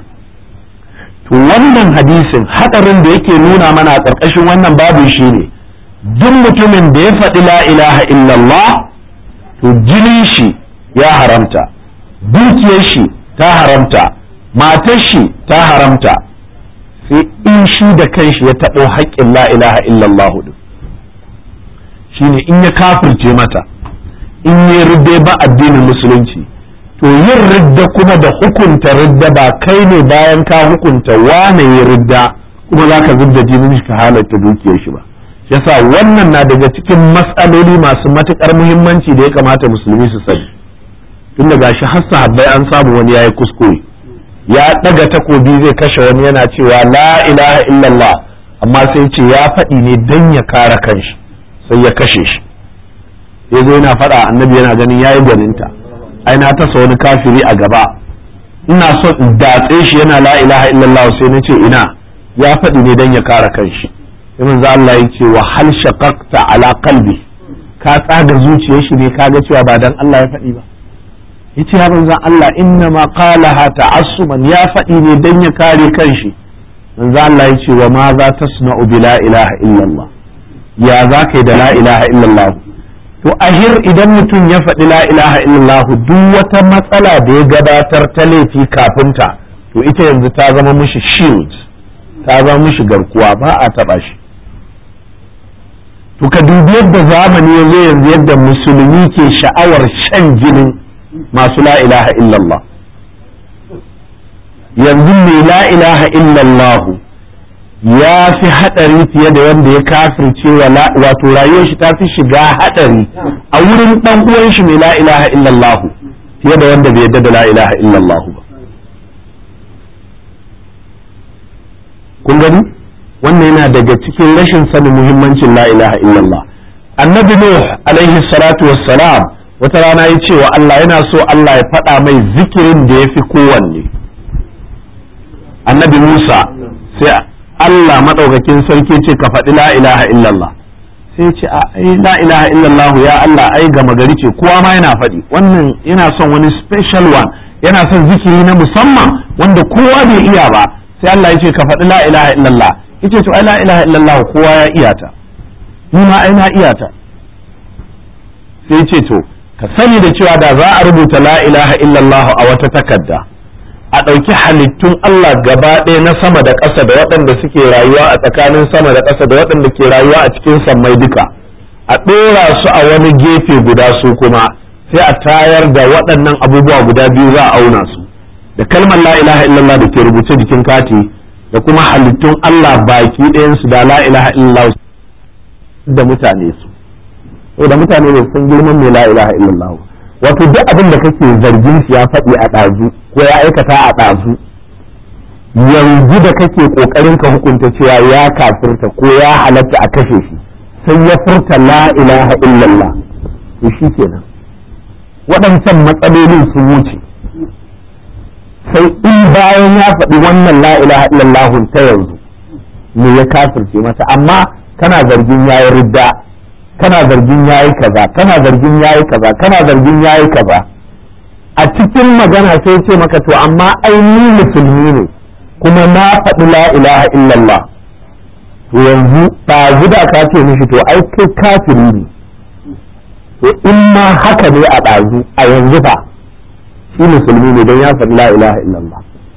to wannan hadisin hadarin da yake nuna mana a ƙarƙashin wannan babu shine duk mutumin da ya faɗi la ilaha illallah to jinin shi ya haramta dukiyar shi ta haramta matar shi ta haramta sai in shi da kanshi ya taɓo haƙƙin la ilaha illallah din shine in ya kafirce mata in yi ridda ba addinin musulunci to yin ridda kuma da hukunta ridda ba kai ne bayan ka hukunta wane yi ridda kuma za ka zubda jinin shi ka halatta dukiyar shi ba yasa wannan na daga cikin matsaloli masu matuƙar muhimmanci da ya kamata musulmi su sani tun da gashi har sahabbai an samu wani yayi kuskure ya daga takobi zai kashe wani yana cewa la ilaha illallah amma sai ce ya faɗi ne dan ya kare kanshi sai ya kashe shi ya zo yana faɗa annabi yana ganin yayi gwaninta ai na tasa wani kafiri a gaba ina so in datse shi yana la ilaha illallah sai na ce ina ya faɗi ne don ya kare kanshi sai manzo Allah ya ce wa hal shaqaqta ala qalbi ka tsaga zuciyar shi ne kaga cewa ba dan Allah ya faɗi ba yace ya manzo Allah inna ma qalaha ta'assuman ya faɗi ne dan ya kare kanshi manzo Allah ya ce wa ma za tasna'u bi la ilaha illallah ya za ka yi da la ilaha illallah to ahir idan mutum ya faɗi la ilaha illallah duk wata matsala da ya gabatar ta laifi kafinta to ita yanzu ta zama mishi shield ta zama mishi garkuwa ba a taɓa shi to ka dubi yadda zamani ya zo yanzu yadda musulmi ke sha'awar shan jinin masu la ilaha illallah yanzu mai la ilaha illallah ya fi haɗari fiye da wanda ya kafirce wato rayuwar shi ta fi shiga haɗari a wurin ɗan uwan shi mai la ilaha illallah fiye da wanda bai yadda da la ilaha illallah ba kun gani wannan yana daga cikin rashin sanin muhimmancin la ilaha illallah annabi nuh alaihi salatu wassalam wata rana ya ce wa Allah yana so Allah ya faɗa mai zikirin da ya fi kowanne annabi Musa sai Allah maɗaukakin sarki ce ka faɗi la ilaha illallah sai ce a ai la ilaha illallah ya Allah ai gama gari ce kowa ma yana faɗi wannan yana son wani special one yana son zikiri na musamman wanda kowa bai iya ba sai Allah ya ce ka faɗi la ilaha illallah yace to ai la ilaha illallah kowa ya iya ta ni ma ai na iya ta sai ce to ka sani da cewa da za a rubuta la ilaha illallah a wata takarda a ɗauki halittun Allah gaba ɗaya na sama da ƙasa da waɗanda suke rayuwa a tsakanin sama da ƙasa da waɗanda ke rayuwa a cikin sammai duka a ɗora su a wani gefe guda su kuma sai a tayar da waɗannan abubuwa guda biyu za a auna su da kalmar la ilaha illallah da ke rubuce jikin kati da kuma halittun Allah baki ɗayansu da la ilaha illallah da mutane su da mutane ne sun girman mai la ilaha illallah wato duk abin da kake zargin shi ya faɗi a ɗazu ko ya aikata a ɗazu yanzu da kake ƙoƙarin ka hukunta cewa ya kafirta ko ya halatta a kashe shi sai ya furta la ilaha illallah to shi kenan waɗancan matsalolin sun wuce sai in bayan ya faɗi wannan la ilaha illallah ta yanzu me ya kafirce mata amma kana zargin yayi ridda kana zargin yayi kaza kana zargin yayi kaza kana zargin yayi kaza a cikin magana sai ce maka to amma ai ni musulmi ne kuma na faɗi la ilaha illallah to yanzu ɗazu da ka ce mishi to ai kai kafiri ne to in ma haka ne a ɗazu a yanzu fa shi musulmi ne don ya faɗi la ilaha illallah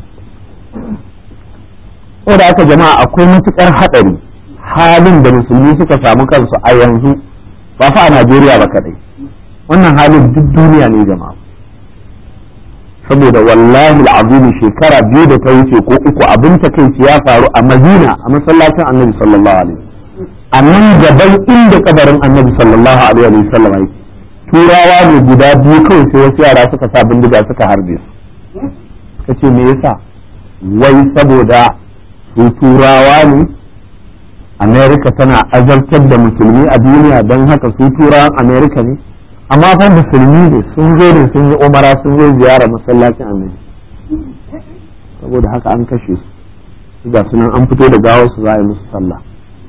saboda haka jama'a akwai matuƙar haɗari halin da musulmi suka samu kansu a yanzu ba fa a Najeriya ba kadai wannan halin duk duniya ne jama'a saboda wallahi al'azim shekara biyu da ta wuce ko uku abin takeici ya faru a Madina a masallacin Annabi sallallahu alaihi a nan gaban inda kabarin Annabi sallallahu alaihi wa sallam yake turawa ne guda biyu kawai sai wasu yara suka sa bindiga suka harbe su suka ce me yasa wai saboda su turawa ne amerika tana azartar da musulmi a duniya don haka su turawan amerika ne amma fa musulmi ne sun zo ne sun yi umara sun zo ziyara masallacin annabi saboda haka an kashe su ga sunan an fito da gawar su za a yi musu sallah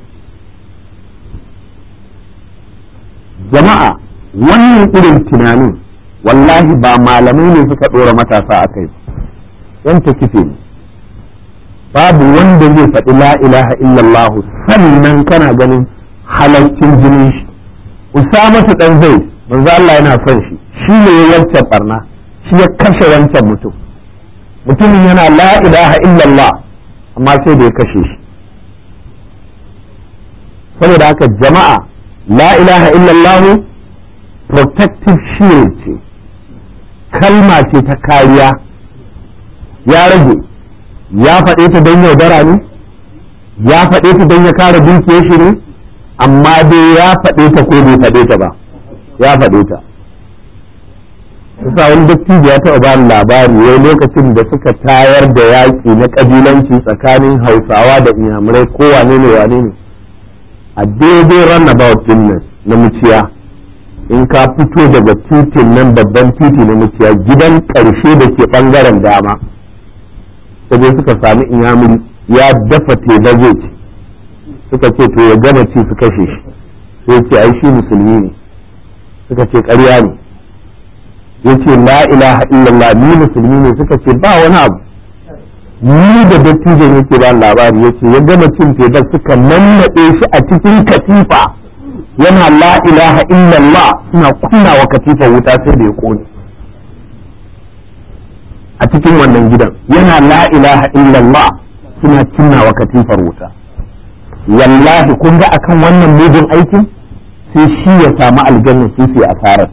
jama'a wannan irin tunanin wallahi ba malamai ne suka ɗora matasa a kai yan ta kife ne babu wanda zai faɗi la ilaha illallah sannan kana ganin halaccin jinin shi usama ta dan zai manzo Allah yana son shi shi ne ya wancan barna shi ya kashe wancan mutum mutumin yana la ilaha illallah amma sai da ya kashe shi saboda haka jama'a la ilaha illallah protective shield ce kalma ce ta kariya ya rage ya faɗe ta don yaudara ne ya faɗe ta don ya kare dukiyar shi ne amma dai ya faɗe ta ko bai faɗe ta ba ya faɗe ta kusa wani dattijo ya taɓa bani labari wai lokacin da suka tayar da yaƙi na ƙabilanci tsakanin hausawa da inyamurai ko wane ne wane ne a daidai runabout din nan na muciya in ka fito daga titin nan babban titi na muciya gidan ƙarshe da ke ɓangaren dama sai suka sami inyamuri ya dafa teba zai ci suka ce to ya gama ci su kashe shi sai ce ai shi musulmi ne suka ce ƙarya ne ya ce la ilaha illallah ni musulmi ne suka ce ba wani abu ni da dattijan yake ba labari ya ce ya gama cin tebar suka nannaɗe shi a cikin katifa yana la ilaha illallah suna kunna wa katifa wuta sai da ya kone a cikin wannan gidan yana la ilaha illallah suna cinna wa katifar wuta wallahi kun ga akan wannan mugun aikin sai shi ya samu aljanna su su asarar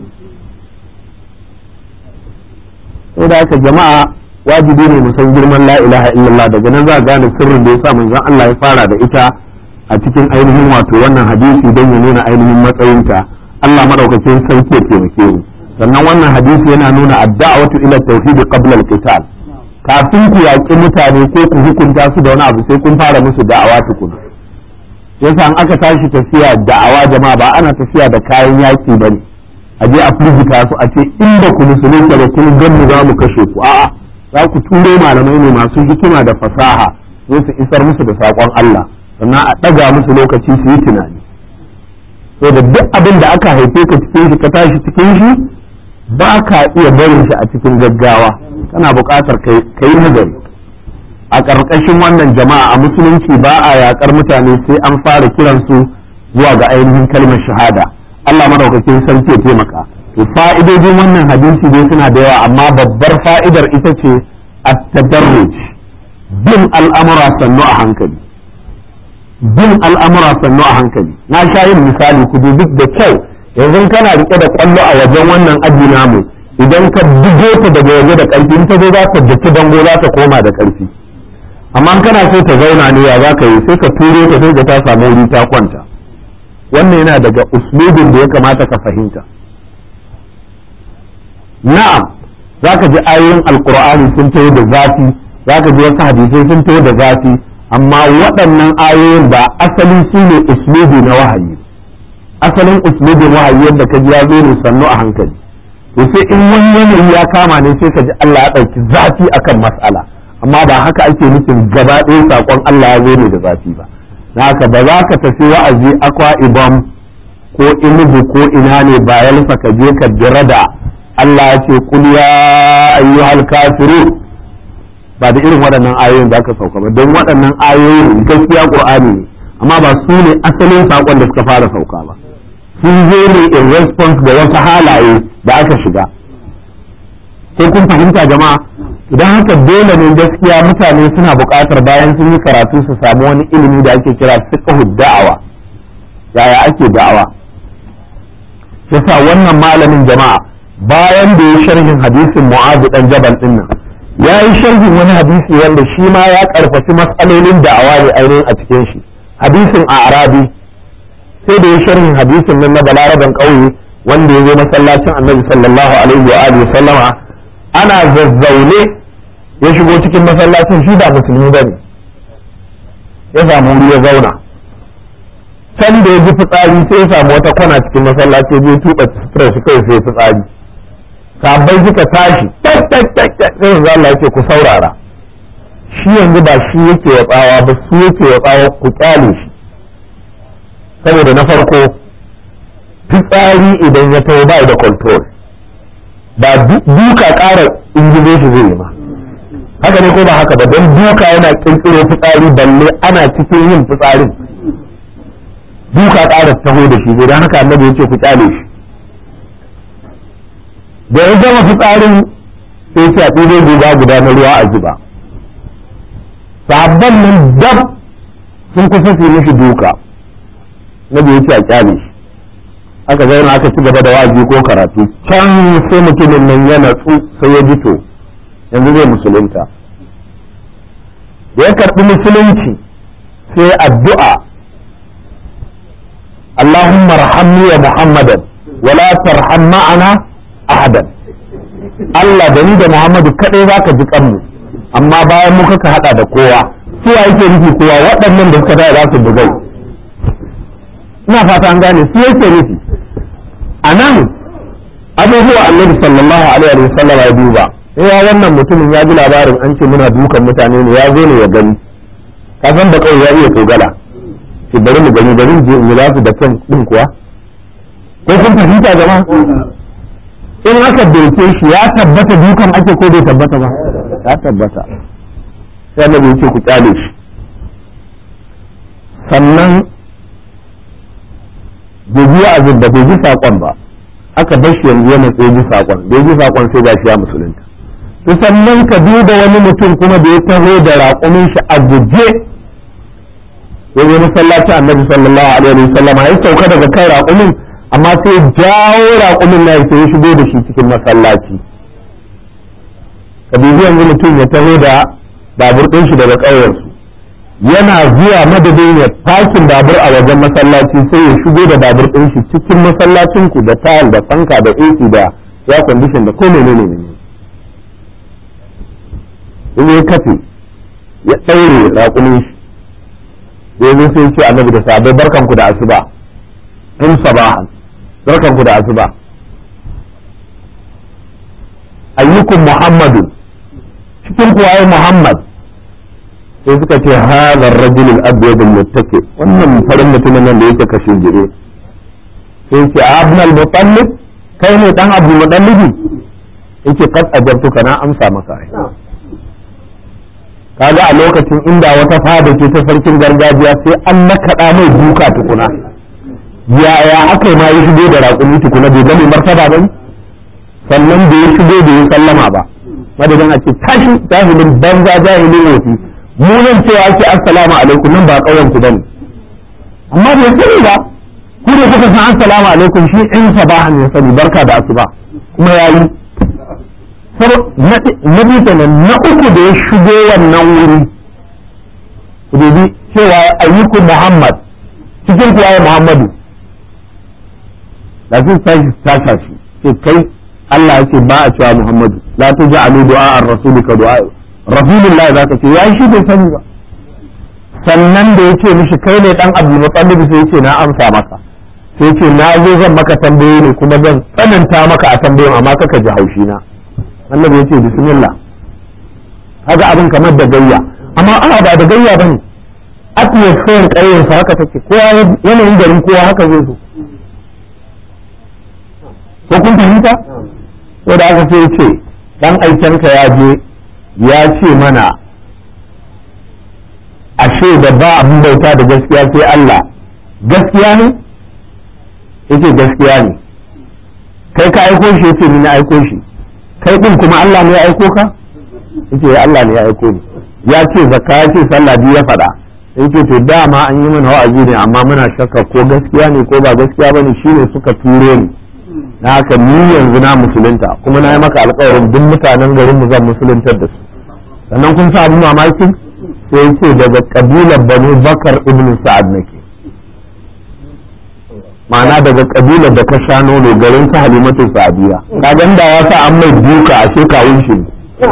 sai da haka jama'a wajibi ne mu san girman la ilaha illallah daga nan za a gane sirrin da yasa manzon Allah ya fara da ita a cikin ainihin wato wannan hadisi don ya nuna ainihin matsayinta Allah madaukakin sarki ya taimake mu sannan wannan hadisi yana nuna adda'watu ila tauhid qabla al-qital kafin ku yaƙi mutane ko ku hukunta su da wani abu sai kun fara musu da'awa tukuna yasa an aka tashi tafiya da'awa jama'a ba ana tafiya da kayan yaƙi bane a je a firgita su a ce inda ku musulunta da kun gan mu za mu kashe ku a'a za ku turo malamai ne masu hikima da fasaha sai su isar musu da saƙon Allah sannan a ɗaga musu lokaci su yi tunani so da duk abin da aka haife ka cikin shi ka tashi cikin shi ba ka iya barin shi a cikin gaggawa kana buƙatar ka yi nazari a ƙarƙashin wannan jama'a a musulunci ba a yaƙar mutane sai an fara kiransu zuwa ga ainihin kalmar shahada Allah madaukakin sarki ya taimaka to fa'idojin wannan hadisi dai suna da yawa amma babbar fa'idar ita ce at-tadarruj bin al'amura sannu a hankali bin al'amura sannu a hankali na sha yin misali ku dubi da kyau yanzu kana rike da kwallo a wajen wannan aji namu idan ka bugo ta daga waje da ƙarfi in ta zo za ta daki dango za ta koma da ƙarfi amma kana so ta zauna ne ya za ka yi sai ka turo ta sai ta samu wuri ta kwanta wannan yana daga uslubin da ya kamata ka fahimta na'am za ka ji ayoyin alkur'ani sun taho da zafi za ka ji wasu hadisai sun taho da zafi amma waɗannan ayoyin ba asalin su ne uslubi na wahayi asalin uslubin wahayi yadda ka ji ya zo ne sannu a hankali to sai in wani yanayi ya kama ne sai ka ji Allah ya ɗauki zafi akan mas'ala amma ba haka ake nufin gaba ɗaya saƙon Allah ya zo ne da zafi ba na haka ba za ka tafi wa'azi akwa ibam ko inugu ko ina ne ba yalfa ka je ka jira da Allah ya ce kul ya ayyuhal kafirun ba da irin waɗannan ayoyin da aka sauka ba don waɗannan ayoyin gaskiya qur'ani ne amma ba su ne asalin saƙon da suka fara sauka ba sun zo ne in response ga wasu halaye da aka shiga sai kun fahimta jama'a idan haka dole ne gaskiya mutane suna buƙatar bayan sun yi karatu su samu wani ilimi da ake kira fiqhu da'awa yaya ake da'awa yasa wannan malamin jama'a bayan da ya sharhin hadisin mu'azu dan jabal din nan ya yi sharhin wani hadisi wanda shi ma ya karfafi matsalolin da'awa ne ainihin a cikin shi hadisin a arabi sai da ya sharhin hadisin nan na balaraban ƙauye wanda ya zo masallacin annabi sallallahu alaihi wa alihi sallama ana zazzaune ya shigo cikin masallacin shi ba musulmi ba ne ya samu wuri ya zauna can da ya ji fitsari sai ya samu wata kwana cikin masallaci ya je tuba sutura shi kai sai fitsari sabai suka tashi tak tak tak tak sai yanzu Allah yake ku saurara shi yanzu ba shi yake wa tsawa ba su yake wa tsawa ku kyale shi saboda na farko fitsari idan ya taho ba da control ba duka ƙara ingizo shi zai yi ma haka ne ko ba haka ba don duka yana kirkiro fitsari balle ana cikin yin fitsarin duka ƙara taho da shi don haka annabi ya ce ku kyale shi da ya gama fitsarin sai ce a ɗibo guga guda na ruwa a zuba sabon nan dab sun kusa su mishi duka na ya ce a kyale shi aka zauna aka ci gaba da waji ko karatu can sai mutumin nan ya natsu sai ya jito yanzu zai musulunta da ya karɓi musulunci sai addu'a Allahumma rahamni wa Muhammadan wala tarham ma'ana ahadan Allah da ni da Muhammadu kadai zaka ji kanmu amma bayan mu kaka hada da kowa su yake nufi kowa waɗannan da suka da za su bugai ina fata an gane su yake nufi a nan abubuwa annabi sallallahu alaihi wa sallam ya duba ya wannan mutumin ya ji labarin an ce muna dukan mutane ne ya zo ne ya gani ka san da kawai ya iya togala ki bari mu gani bari je mu lafi da kan din kuwa ko kun fahimta jama'a in aka doke shi ya tabbata dukan ake ko bai tabbata ba ya tabbata sai annabi ya ce ku kyale shi sannan bai ji wa'azin da bai ji saƙon ba aka bar shi yanzu yana tsaye ji saƙon bai ji saƙon sai ga shi ya musulunta to sannan ka duba wani mutum kuma da ya taho da raƙumin shi a guje ya zo masallaci annabi sallallahu alaihi wa sallam ya sauka daga kan raƙumin amma sai jawo raƙumin na sai ya shigo da shi cikin masallaci ka dubi yanzu mutum ya taho da babur ɗin shi daga ƙauyensu yana zuwa madadin ya fakin babur a wajen masallaci sai ya shigo da babur ɗin shi cikin masallacin ku da tayal da fanka da AC da ya condition da ko menene ne in ya kafe ya ɗaure raƙumin shi ya zo sai ce annabi da sabai barkan ku da asuba in sabahan barkan ku da asuba ayyukum muhammadu cikin kuwaye muhammad sai suka ce hadha ar-rajul al-abyad al-muttaki wannan farin mutumin nan da yake kashin jire sai ce abna al-mutallib kai ne dan abu mutallibi yake qad ajabtuka na amsa maka ai kaga a lokacin inda wata fada ce ta sarkin gargajiya sai an nakaɗa mai duka tukuna yaya aka ma ya shigo da raƙumi tukuna bai gane martaba ba sannan da ya shigo da ya sallama ba madadin a ce tashi jahilin banza jahilin wofi mu nan cewa ake assalamu alaikum nan ba ƙauyen ku bane amma bai sani ba ku da kuka san assalamu alaikum shi in sabahan ya sani barka da asuba kuma yayi na biyu kenan na uku da ya shigo wannan wuri ku dubi cewa ayyuku muhammad cikin kuwa ya muhammadu da sun tashi tasha shi ce kai Allah ya ce ba a cewa muhammadu la tuj'alu du'a ar-rasul ka du'a rasulullah zaka ce ya shi bai sani ba sannan da ya ce mishi kai ne dan abdul muttalib sai ya ce na amsa maka sai ce na zo zan maka tambayoyi ne kuma zan tsananta maka a tambayoyin amma kaka ji haushi na annabi ya ce bismillah haka abin kamar da gayya amma ana ba da gayya bane atmosphere ƙauyen sa haka take kowa yanayin garin kowa haka zai so ko kun fahimta ko da aka sai ce dan aikenka ya je ya ce mana ashe da ba abin bauta da gaskiya sai Allah gaskiya ne yake gaskiya ne kai ka aiko shi yace ni na aiko shi kai din kuma Allah ne ya aiko ka yace Allah ne ya aiko ni ya ce zakka ya ce sallah biyu ya faɗa yace to dama an yi mana wa'azi ne amma muna shakka ko gaskiya ne ko ba gaskiya bane shine suka turo ni na haka ni yanzu na musulunta kuma na yi maka alƙawarin duk mutanen garin mu zan musuluntar da su sannan kun sa abin mamakin sai yace daga kabilar Banu Bakar ibn Sa'ad nake ma'ana daga kabilar da ka sha nono garin su halimatu sa'adiya ka da ya sa an mai duka a shekawun shi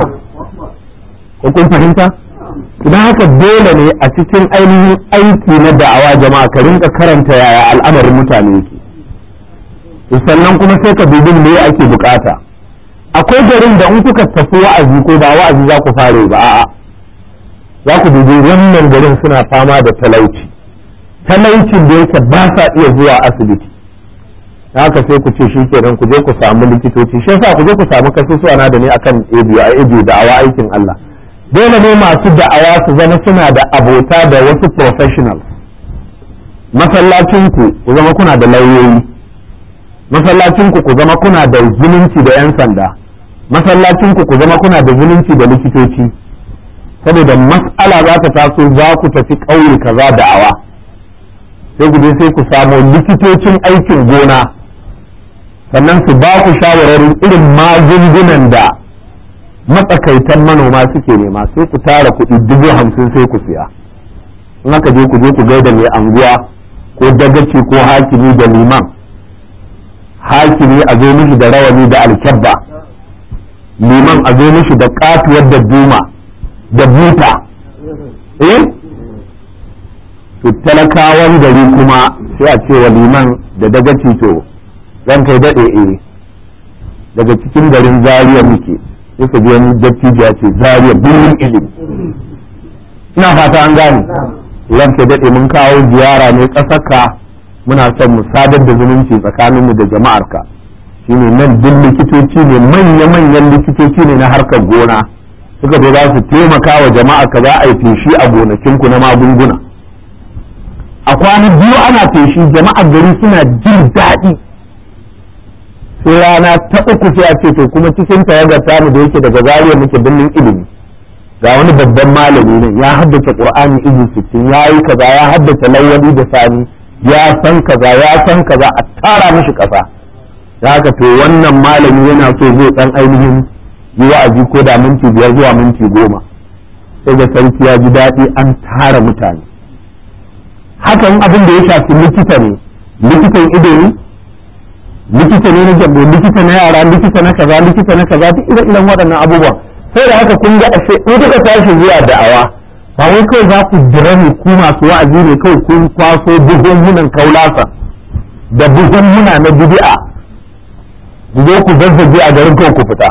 ko kun fahimta idan haka dole ne a cikin ainihin aiki na da'awa jama'a ka rinka karanta yaya al'amarin mutane yake sannan kuma sai ka dubi me ake bukata akwai garin da in kuka tafi wa'azi ko ba wa'azi za ku fare ba a'a za ku dubi wannan garin suna fama da talauci talaucin da yake ba sa iya zuwa asibiti haka sai ku ce shi kenan ku je ku samu likitoci shi yasa ku je ku samu kasusuwa na da ne akan ebiyo a ebiyo da'awa aikin Allah dole ne masu da'awa su zama suna da abota da wasu professionals masallacin ku ku zama kuna da lauyoyi masallacin ku ku zama kuna da zumunci da yan sanda masallacin ku ku zama kuna da zumunci da likitoci saboda mas'ala za ta taso za ku tafi ƙauye kaza da'awa sai ku je sai ku samu likitocin aikin gona sannan su ba ku shawararin irin magungunan da matsakaitan manoma suke nema sai ku tara kuɗi dubu hamsin sai ku siya in aka je ku je ku gaida mai anguwa ko dagaci ko hakimi da liman hakimi a zo mishi da rawani da alkyabba liman a zo mishi da katuwar da duma da buta eh to talakawan gari kuma sai a ce wa liman da dagaci to zan kai daɗe eh daga cikin garin zariya muke sai ka ji wani dattijo ya ce zariya birnin ilimi ina fata an gane ranke daɗe mun kawo ziyara ne ƙasarka muna son mu sadar da zumunci tsakaninmu da jama'arka shine nan duk likitoci ne manya-manyan likitoci ne na harkar gona suka zo za su taimaka wa jama'a ka za a yi feshi a gonakinku na magunguna a kwanan biyu ana feshi jama'ar gari suna jin daɗi sai rana ta uku sai a ce to kuma cikin tawagar tamu da yake daga zariya muke birnin ilimi ga wani babban malami ne ya haddace qur'ani izu sittin ya yi kaza ya haddace lawali da sani ya san kaza ya san kaza a tara mishi kasa da haka to wannan malami yana so zai dan ainihin yi wa'azi ko da minti biyar zuwa minti goma sai ga sarki ya ji daɗi an tara mutane hakan abin da ya shafi likita ne likitan ido ne likita ne na jambo likita na yara likita na kaza likita na kaza duk irin irin waɗannan abubuwan sai da haka kun ga ashe in kuka tashi zuwa da'awa ba wai kawai za ku dira ne ku masu wa'azi ne kawai kun kwaso buhunhunan kaulasa da buhunhuna na bid'a ku zo ku zazzage a garin kawai ku fita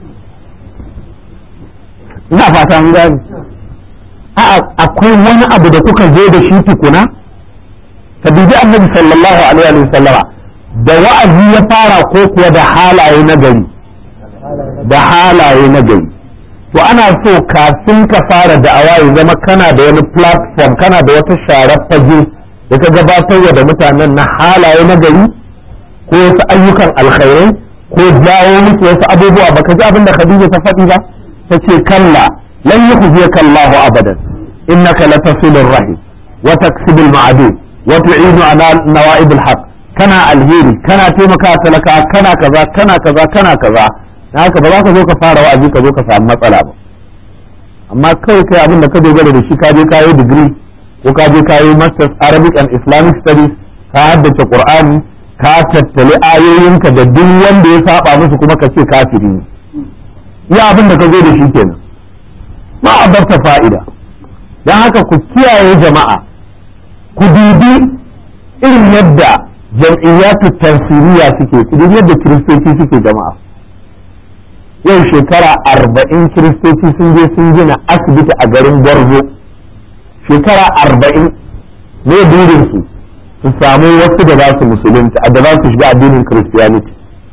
ina fata an gani a'a akwai wani abu da kuka zo da shi tukuna ka dubi annabi sallallahu alaihi wa sallama da wa'azi ya fara ko kuwa da halaye na gari da halaye na gari to ana so kafin ka fara da'awa ya zama kana da wani platform kana da wata sharar fage da ka gabatar da mutanen na halaye na gari ko wasu ayyukan alkhairai ko jawo musu wasu abubuwa baka ji abin da Khadija ta faɗi ba ta ce kalla lan yukhziyaka Allahu abadan innaka latasilur rahim wa taksibul ma'dud wa tu'inu ala nawa'ib al kana alheri kana taimaka talaka kana kaza kana kaza kana kaza na haka ba za ka zo ka fara wa'azi ka zo ka samu matsala ba amma kawai kai abin da ka dogara da shi ka je ka yi digiri ko ka je ka yi masters arabic and islamic studies ka haddace qur'ani ka tattali ayoyinka da duk wanda ya saba musu kuma ka ce kafiri ne ya abin da ka zo da shi kenan ma abarta fa'ida don haka ku kiyaye jama'a ku dubi irin yadda jam'iyyatu tansiriya suke idan yadda kiristoci suke jama'a yau shekara arba'in kiristoci sun je sun gina asibiti a garin gwarzo shekara arba'in ne burinsu su samu wasu da za su musulunta da za su shiga addinin christianity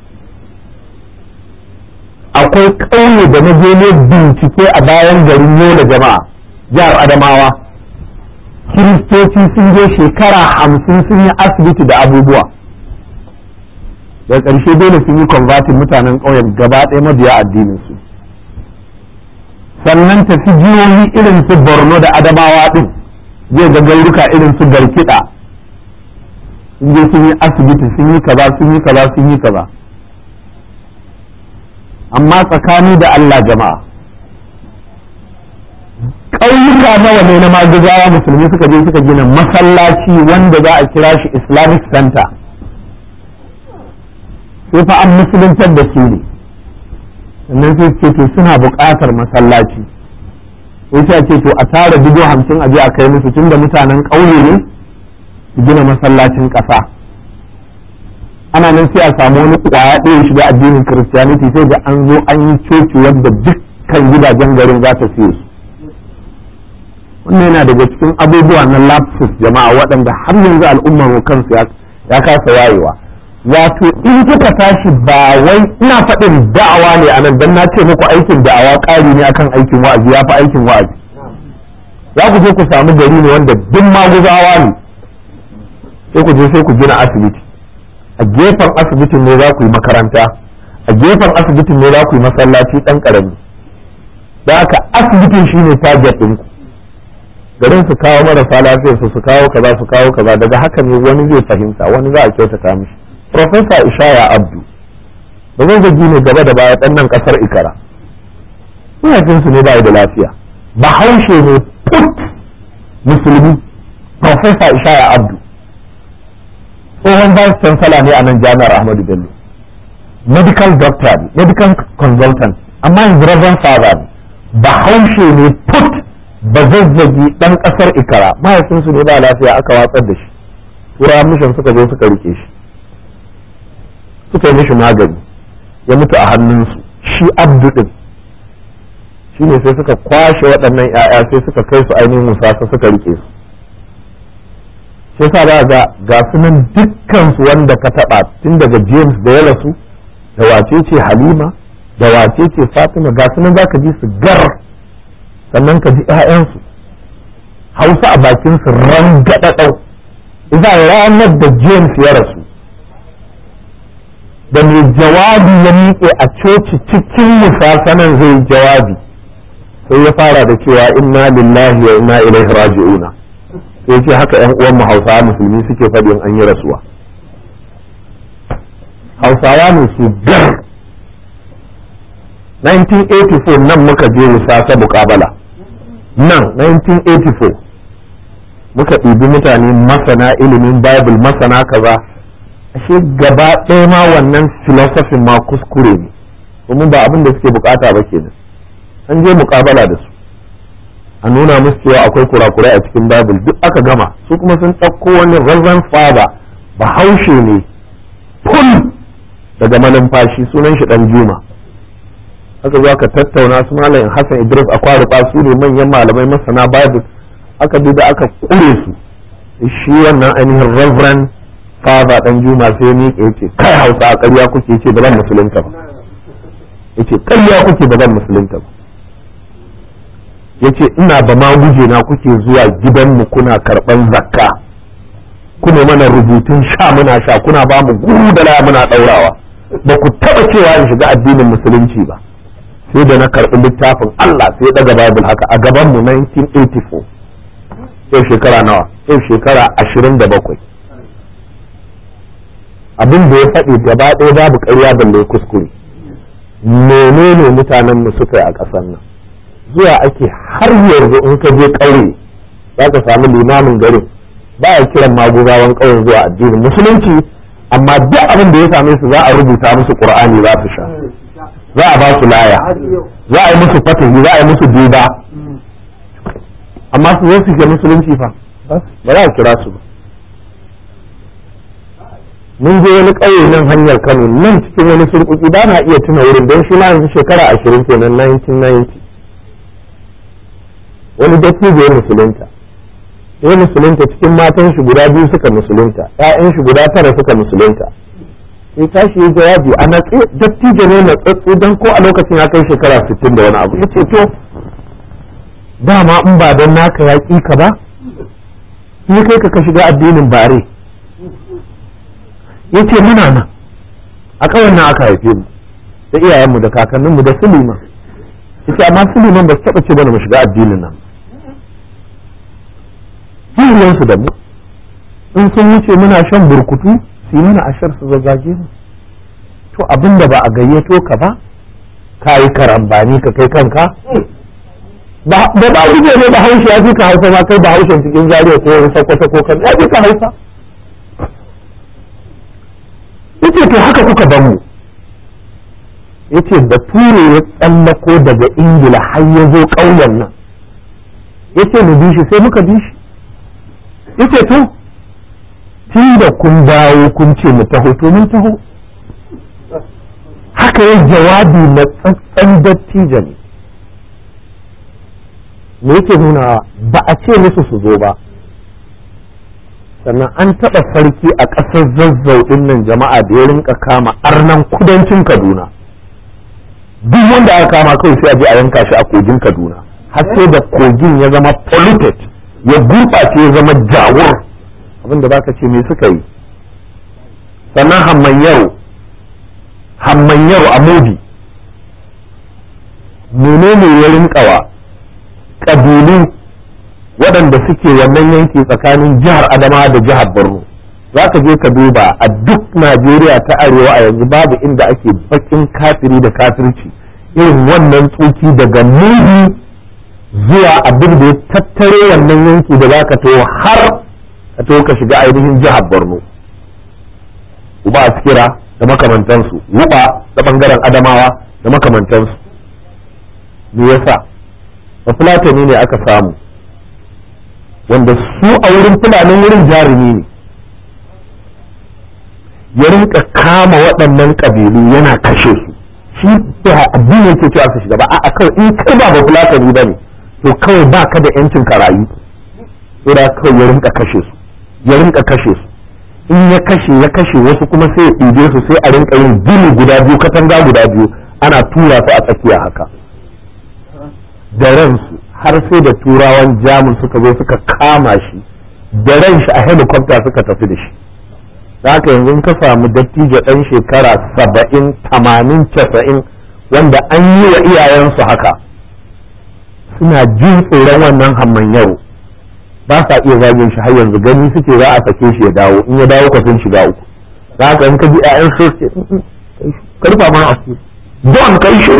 akwai ƙauye da na je ne bincike a bayan garin yola jama'a jihar adamawa kiristoci sun je shekara hamsin sun yi asibiti da abubuwa da ƙarshe dole sun yi convertin mutanen ƙauyen gaba ɗaya mabiya addinin su sannan tafi jihohi irin su borno da adamawa ɗin zai ga gauruka irin su garkiɗa sun je sun yi asibiti sun yi kaza sun yi kaza sun yi kaza amma tsakani da Allah jama'a ƙauyuka nawa ne na maguzawa musulmi suka je suka gina masallaci wanda za a kira shi islamic center sai fa an musuluntar da su ne sannan sai ce to suna buƙatar masallaci sai sai ce to a tara dubu hamsin a je a kai musu tunda mutanen ƙauye ne su gina masallacin ƙasa ana nan sai a samu wani ƙwaya ɗaya shiga addinin kiristiyaniti sai da an zo an yi coci wadda dukkan gidajen garin za ta siye su wannan yana daga cikin abubuwa na lapsus jama'a waɗanda har yanzu al'ummar mu kansu ya kasa wayewa wato in kuka tashi ba wai ina faɗin da'awa ne a nan don na ce muku aikin da'awa ƙari ne akan aikin wa'azi ya fi aikin wa'azi za ku je ku samu gari ne wanda duk maguzawa ne sai ku je sai ku gina asibiti a gefen asibitin ne za ku yi makaranta a gefen asibitin ne za ku yi masallaci ɗan ƙarami da haka asibitin shine target ɗinku garin su kawo marasa lafiyar su su kawo kaza su kawo kaza daga haka ne wani zai fahimta wani za a kyautata mishi Profesa Ishaya Abdu ba zai zagi ne gaba da baya ɗan nan ƙasar Ikara mahaifinsu ne ba da lafiya bahaushe ne put musulmi Profesa Ishaya Abdu tsohon vice chancellor ne a nan jami'ar Ahmadu Bello medical doctor ne medical consultant amma yanzu reverend father ne bahaushe ne put ba zazzagi ɗan ƙasar Ikara mahaifinsu ne ba lafiya aka watsar da shi turawan mishan suka zo suka rike shi suka yi mishi magani ya mutu a hannunsu shi abdu din shine sai suka kwashe waɗannan 'ya'ya sai suka kai su ainihin musasa suka rike su sai sa ba ga ga sunan dukkan su wanda ka taɓa tun daga james da ya rasu da wace ce halima da wace ce fatima ga sunan za ka ji su gar sannan ka ji 'ya'yansu hausa a bakin su rangaɗaɗau iza ranar da james ya rasu da mai jawabi ya miƙe a coci cikin musasanan zai jawabi sai ya fara da cewa inna lillahi wa inna ilaihi raji'una sai ce haka yan uwan mu hausawa musulmi suke faɗin an yi rasuwa hausawa ne su gar 1984 nan muka je musasa muƙabala nan 1984 muka ɗibi mutane masana ilimin bible masana kaza ashe gaba ɗaya ma wannan filosofin ma kuskure ne domin ba abin da suke bukata ba kenan an je muƙabala da su a nuna musu cewa akwai kurakurai a cikin bible duk aka gama su kuma sun ɗauko wani reverend father bahaushe ne ful daga malumfashi sunan shi dan juma aka zo aka tattauna su malamin hassan idris akwaruba su ne manyan malamai masana bible aka bi da aka kure su shi wannan ainihin reverend father dan juma sai ya miƙe yace kai hausa a ƙarya kuke ce ba zan musulunta ba yace ƙarya kuke ba zan musulunta ba yace ina ba ma guje na kuke zuwa gidanmu kuna karɓan zakka kuna mana rubutun sha muna sha kuna ba mu guru da laya muna ɗaurawa ba ku taɓa cewa in shiga addinin musulunci ba sai da na karɓi littafin Allah sai daga Bible haka a gaban mu 1984 yau shekara nawa yau shekara 27 abin da ya faɗi gaba ɗaya babu ƙarya balle kuskure menene mutanen mu suka yi a ƙasar nan zuwa ake har yanzu in ka je ƙauye za ka samu limamin garin ba a kiran maguzawan ƙauyen zuwa addinin musulunci amma duk abin da ya same su za a rubuta musu qur'ani za su sha za a ba su laya za a yi musu fatahi za a yi musu duba amma su zo su ke musulunci fa ba za a kira su ba mun je wani ƙauye nan hanyar kano nan cikin wani surkuki ba na iya tuna wurin don shi ma yanzu shekara ashirin kenan 1990 wani dattijo ya musulunta ya musulunta cikin matan shi guda biyu suka musulunta ƴaƴan shi guda tara suka musulunta sai tashi ya jawabi a natsi dattijo ne na tsatsu don ko a lokacin ya kai shekara sittin da wani abu ya ce to dama in ba don naka ya ƙi ka ba ni kai ka ka shiga addinin bare ya ce muna nan a kawai nan aka haife mu da iyayenmu da kakanninmu da suliman ya ce amma suliman ba su taɓa ce bane mu shiga addinin nan su da mu in sun wuce muna shan burkutu su yi mana ashar su zazzage mu to abin da ba a gayyato ka ba ka yi karambani ka kai kanka ba ba guje ne ba haushi ya fi ka hausa ma kai ba haushen cikin zariya ko wani sakwata ko kan ya fi ka hausa yace to haka kuka ban mu yace bature ya tsallako daga ingila har ya zo ƙauyen nan yace mu bi shi sai muka bi shi yace to tun da kun dawo kun ce mu taho to mun taho haka ya jawabi na tsantsan dattijo ne me yake nuna ba a ce musu su zo ba sannan an taɓa sarki a ƙasar zazzau ɗin nan jama'a da ya rinka kama arnan kudancin kaduna duk wanda aka kama kawai sai a je a yanka shi a kogin kaduna har sai da kogin ya zama polluted ya gurɓace ya zama jawur abinda za ka ce me suka yi sannan hammanyaro hammanyaro a modi menene ya rinkawa ƙabilu waɗanda suke wannan yanki tsakanin jihar adama da jihar borno za ka je ka duba a duk najeriya ta arewa a yanzu babu inda ake bakin kafiri da kafirci irin wannan tsoki daga mudi zuwa abin da ya tattare wannan yanki da za ka taho har ka taho ka shiga ainihin jihar borno uba askira da makamantansu wuba da bangaren adamawa da makamantansu me yasa bafulatani ne aka samu wanda su a wurin fulanin wurin jarumi ne ya rinka kama waɗannan ƙabilu yana kashe su shi addini yake cewa su shiga ba a kawai in kai ba bafulatani ba ne to kawai ba ka da yancin ka rayu sai kawai ya rinka kashe su ya rinka kashe su in ya kashe ya kashe wasu kuma sai ya ɗibe su sai a rinka yin gini guda biyu katanga guda biyu ana tura su a tsakiya haka da ransu har sai da turawan jamus suka zo suka kama shi da ran shi a helicopter suka tafi da shi haka yanzu ka samu dattijo ɗan shekara saba'in tamanin casa'in wanda an yi wa iyayensu haka suna jin tsoron wannan hamman yaro ba sa iya zagin shi har yanzu gani suke za a sake shi ya dawo in ya dawo sun shiga uku za haka in ka ji ƴaƴan so ce karfa ma a don kai shi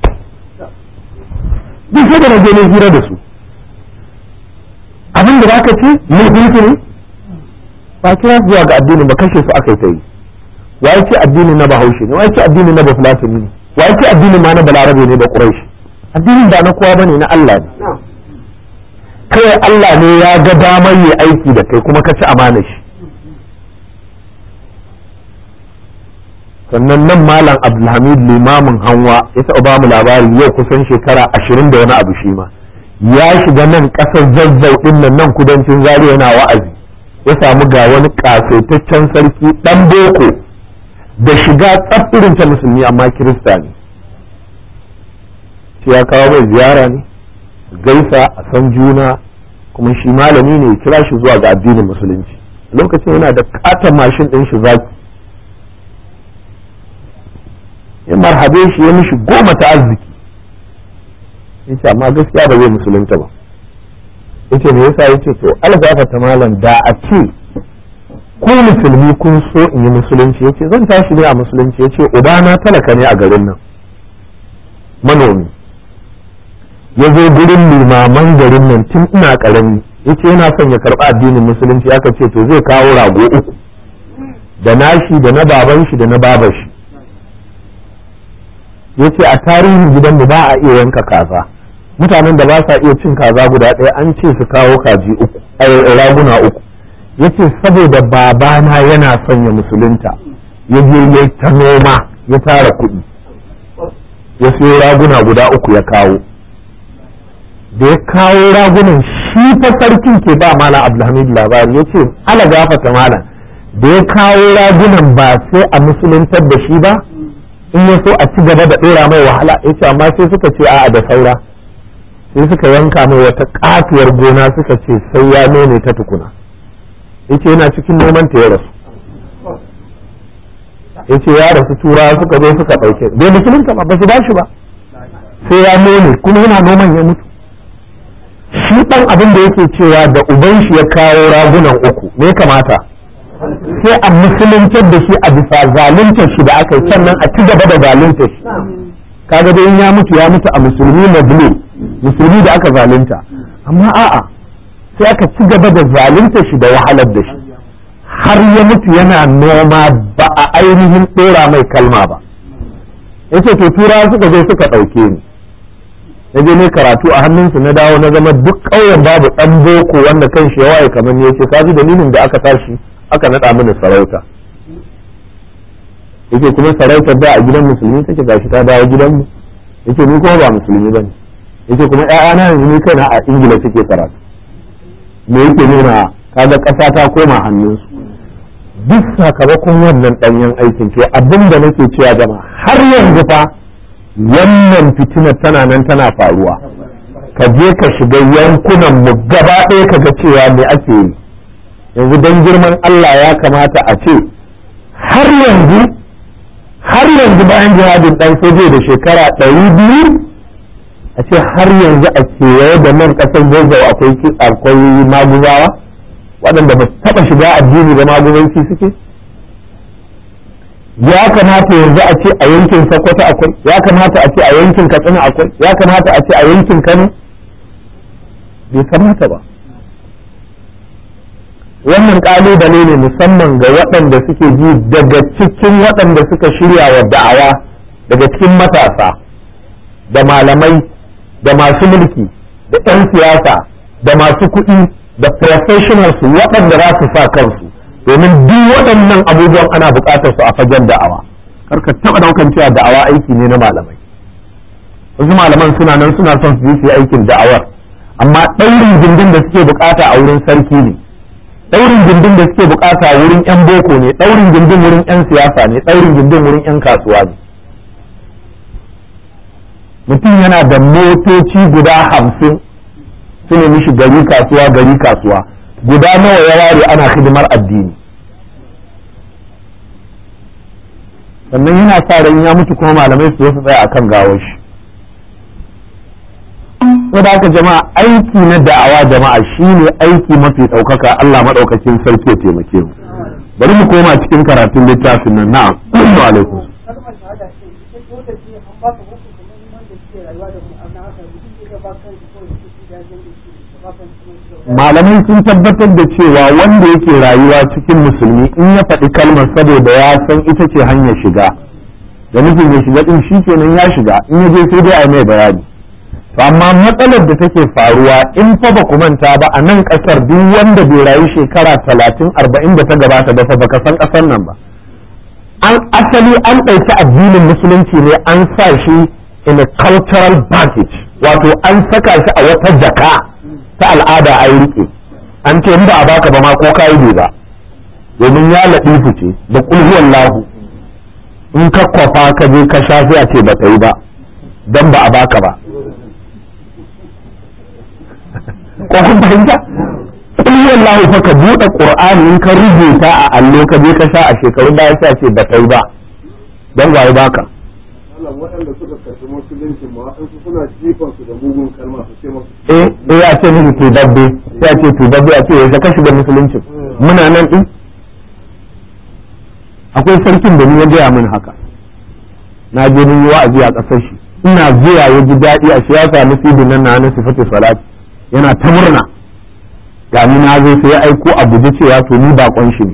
duk sai da na je ne hira da su abin da zaka ce laifin ne ba kira zuwa ga addini ba kashe su aka yi ta yi wa ce addini na bahaushe ne wa ce addini na bafulatani ne wa ce addini ma na balarabe ne da quraishi addinin ba na kowa bane na Allah ne kawai Allah ne ya ga damar yi aiki da kai kuma ka ci amana shi sannan nan malam abdulhamid limamin hanwa ya taɓa ba mu labari yau kusan shekara ashirin da wani abu shi ma ya shiga nan ƙasar zazzau ɗin nan nan kudancin zaria yana wa'azi ya samu ga wani ƙasaitaccen sarki ɗan boko da shiga tsafirin ta musulmi amma kirista ne shi ya kawo mai ziyara ne gaisa a san juna kuma shi malami ne ya kira shi zuwa ga addinin musulunci lokacin yana da katon mashin ɗin shi zaki ya marhabe shi ya mishi goma ta arziki yace amma gaskiya ba zai musulunta ba yace me yasa yace to algafata malam da a ce ku musulmi kun so in yi musulunci yace zan tashi ne a musulunci yace ubana talaka ne a garin nan manomi ya zo gurin limaman garin nan tun ina karami yace yana son ya karɓi addinin musulunci aka ce to zai kawo rago uku da nashi da na baban shi da na babar shi yace a tarihin gidanmu ba a iya yanka kaza mutanen da ba sa iya cin kaza guda ɗaya an ce su kawo kaji uku raguna uku yace saboda babana yana son ya musulunta ya je ya ta noma ya tara kuɗi ya siyo raguna guda uku ya kawo da ya kawo ragunan shi fa sarkin ke ba malam abdulhamid labari ya ce ala gafata malam da ya kawo ragunan ba sai a musuluntar da shi ba in ya so a ci gaba da ɗora mai wahala ya ce amma sai suka ce a'a da saura sai suka yanka mai wata katuwar gona suka ce sai ya nome ta tukuna ya ce yana cikin noman ta ya rasu ya ce ya rasu tura suka zo suka ɗauke bai musulunta ba ba su ba shi ba sai ya nome kuma yana noman ya mutu shi ɗan abin da yake cewa da uban shi ya kawo ragunan uku me kamata sai a musuluntar da shi a bisa zaluntar shi da aka yi sannan a ci gaba da zaluntar shi kaga dai ya mutu ya mutu a musulmi mazlum musulmi da aka zalunta amma a'a sai aka ci gaba da zaluntar shi da wahalar da shi har ya mutu yana noma ba a ainihin ɗora mai kalma ba yace to turawa suka zo suka ɗauke ni na je ne karatu a hannunsu na dawo na zama duk ƙauyen babu ɗan boko wanda kan shi ya waye kamar ne yace ka ji dalilin da aka tashi aka naɗa mini sarauta yake kuma sarautar da a gidan musulmi take gashi ta dawo gidanmu yake ni kuma ba musulmi bane yake kuma ƴaƴana yanzu ni kaina a ingila suke karatu me yake nuna kaga ƙasa ta koma hannunsu duk sakamakon wannan ɗanyen aikin ce abin da nake cewa jama har yanzu fa wannan fitinar tana nan tana faruwa ka je ka shiga yankunan mu gaba ɗaya ka ga cewa me ake yi yanzu don girman Allah ya kamata a ce har yanzu har yanzu bayan jihadin ɗan soje da shekara ɗari biyu a ce har yanzu a kewaye da nan ƙasar zazzau akwai akwai maguzawa waɗanda ba su taɓa shiga addini da maguzanci suke ya kamata yanzu a ce a yankin sokoto akwai ya kamata a ce a yankin katsina akwai ya kamata a ce a yankin kano bai kamata ba wannan kalubale ne musamman ga waɗanda suke ji daga cikin waɗanda suka shirya wa da'awa daga cikin matasa da malamai da masu mulki da 'yan siyasa da masu kuɗi da professionals waɗanda za su sa kansu domin duk waɗannan abubuwan ana buƙatar su a fagen da'awa karka taba daukan cewa da'awa aiki ne na malamai wasu malaman suna nan suna son su yi aikin da'awar amma ɗaurin gindin da suke bukata a wurin sarki ne ɗaurin gindin da suke bukata wurin 'yan boko ne ɗaurin gindin wurin 'yan siyasa ne ɗaurin gindin wurin 'yan kasuwa ne mutum yana da motoci guda hamsin su ne mishi gari kasuwa gari kasuwa guda nawa ya ware ana hidimar addini sannan yana sa ran ya mutu kuma malamai su su tsaya akan gawar shi saboda haka jama'a aiki na da'awa jama'a shine aiki mafi ɗaukaka Allah maɗaukakin sarki ya taimake mu bari mu koma cikin karatun littafin nan na'am wa alaikum malamai sun tabbatar da cewa wanda yake rayuwa cikin musulmi in ya faɗi kalmar saboda ya san ita ce hanyar shiga da nufin ya shiga din shi kenan ya shiga in ya je sai dai a mai bayani to amma matsalar da take faruwa in fa ba ku manta ba a nan kasar duk wanda bai rayu shekara talatin arba'in da ta gabata ba fa baka san kasar nan ba an asali an ɗauki addinin musulunci ne an sa shi in a cultural package wato an saka shi a wata jaka ta al'ada a yi rike an ce in ba a baka ba ma ko ka yi ba domin ya laɗifu ce da kulhuwan lahu in ka kwafa ka je ka sha sai a ce ba ta yi ba don ba a baka ba ko kun fahimta kulhuwan lahu fa ka buɗe ƙur'ani in ka rubuta a allo ka je ka sha a shekarun baya sai a ce ba ta yi ba don ba baka waɗanda suka karɓi musulunci ma waɗansu suna jifan su da mugun kalma su ce masu eh eh a ce miki tubabbe sai a ce tubabbe a ce yaushe ka shiga musulunci muna nan din akwai sarkin da ni ya gaya min haka na je mun yi wa'azi a ƙasar shi ina zuwa ya ji daɗi a siyasa na sidin nan na na sifatu salat yana ta murna ga ni na zo sai ya aiko a guje cewa to ni bakon shi ne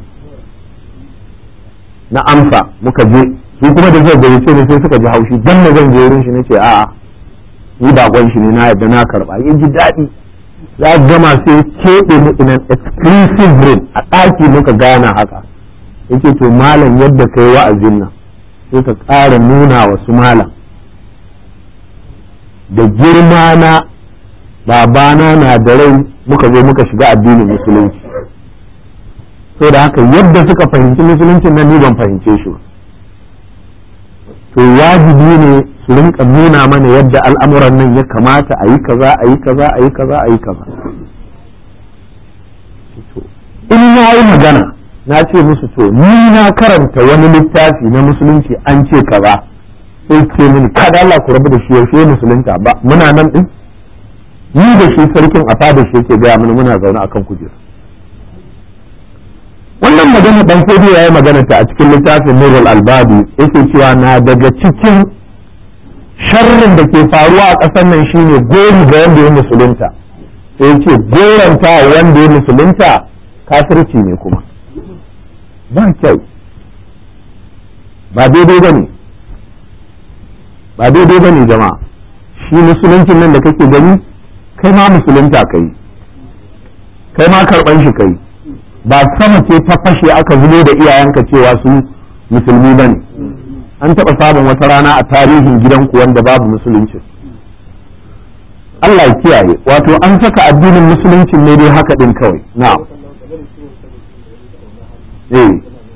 na amsa muka je su kuma da zai gayyace ne sai suka ji haushi dan na zan je wurin shi nace a'a ni bakon shi ne na yadda na karba ya ji daɗi za gama sai keɓe mu in an exclusive room a ɗaki muka gana haka yake to malam yadda kai wa'azin nan sai ka ƙara nuna wa su malam da girma na babana na da rai muka zo muka shiga addinin musulunci so da haka yadda suka fahimci musuluncin nan ni ban fahimce shi ba to wajibi ne su rinka nuna mana yadda al'amuran nan ya kamata a yi kaza a yi kaza a yi kaza a yi kaza in na yi magana na ce musu to ni na karanta wani littafi na musulunci an ce kaza sai ce mini kada Allah ku rabu da shi yaushe musulunta ba muna nan din ni da shi sarkin a fada shi yake gaya mana muna zaune akan kujera wannan magana dan kodi yayi magana ta a cikin littafin Nurul Albabi yake cewa na daga cikin sharrin da ke faruwa a ƙasar nan shine gori ga wanda ya musulunta sai ya ce goranta wanda ya musulunta kafirci ne kuma ba kyau ba daidai ba ne ba daidai ba ne jama'a shi musuluncin nan da kake gani kai ma musulunta kai kai ma karɓan shi kai ba sama ce ta fashe aka zubo da iyayenka cewa su musulmi ba ne an taɓa samun wata rana a tarihin gidanku wanda babu musulunci Allah ya kiyaye wato an saka addinin musulunci ne dai haka din kawai na'am eh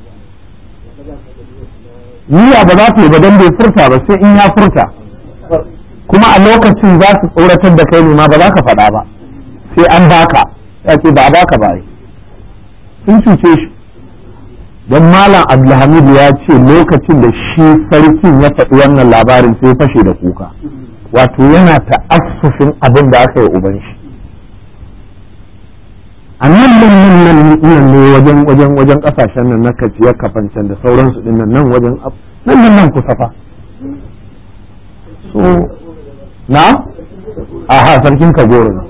niyya ba za ta yi ba don bai furta ba sai in ya furta kuma a lokacin za su tsoratar da kai ne ma ba za ka faɗa ba sai an baka ya ce ba a baka ba sun cuce shi don malam abdulhamid ya ce lokacin da shi sarkin ya faɗi wannan labarin sai fashe da kuka wato yana ta'assufin abin da aka yi uban shi a nan nan nan nan ne wajen wajen wajen kasashen nan na kaciyar kafancan da sauransu din nan nan wajen nan nan nan kusa fa so na aha sarkin kagoro ne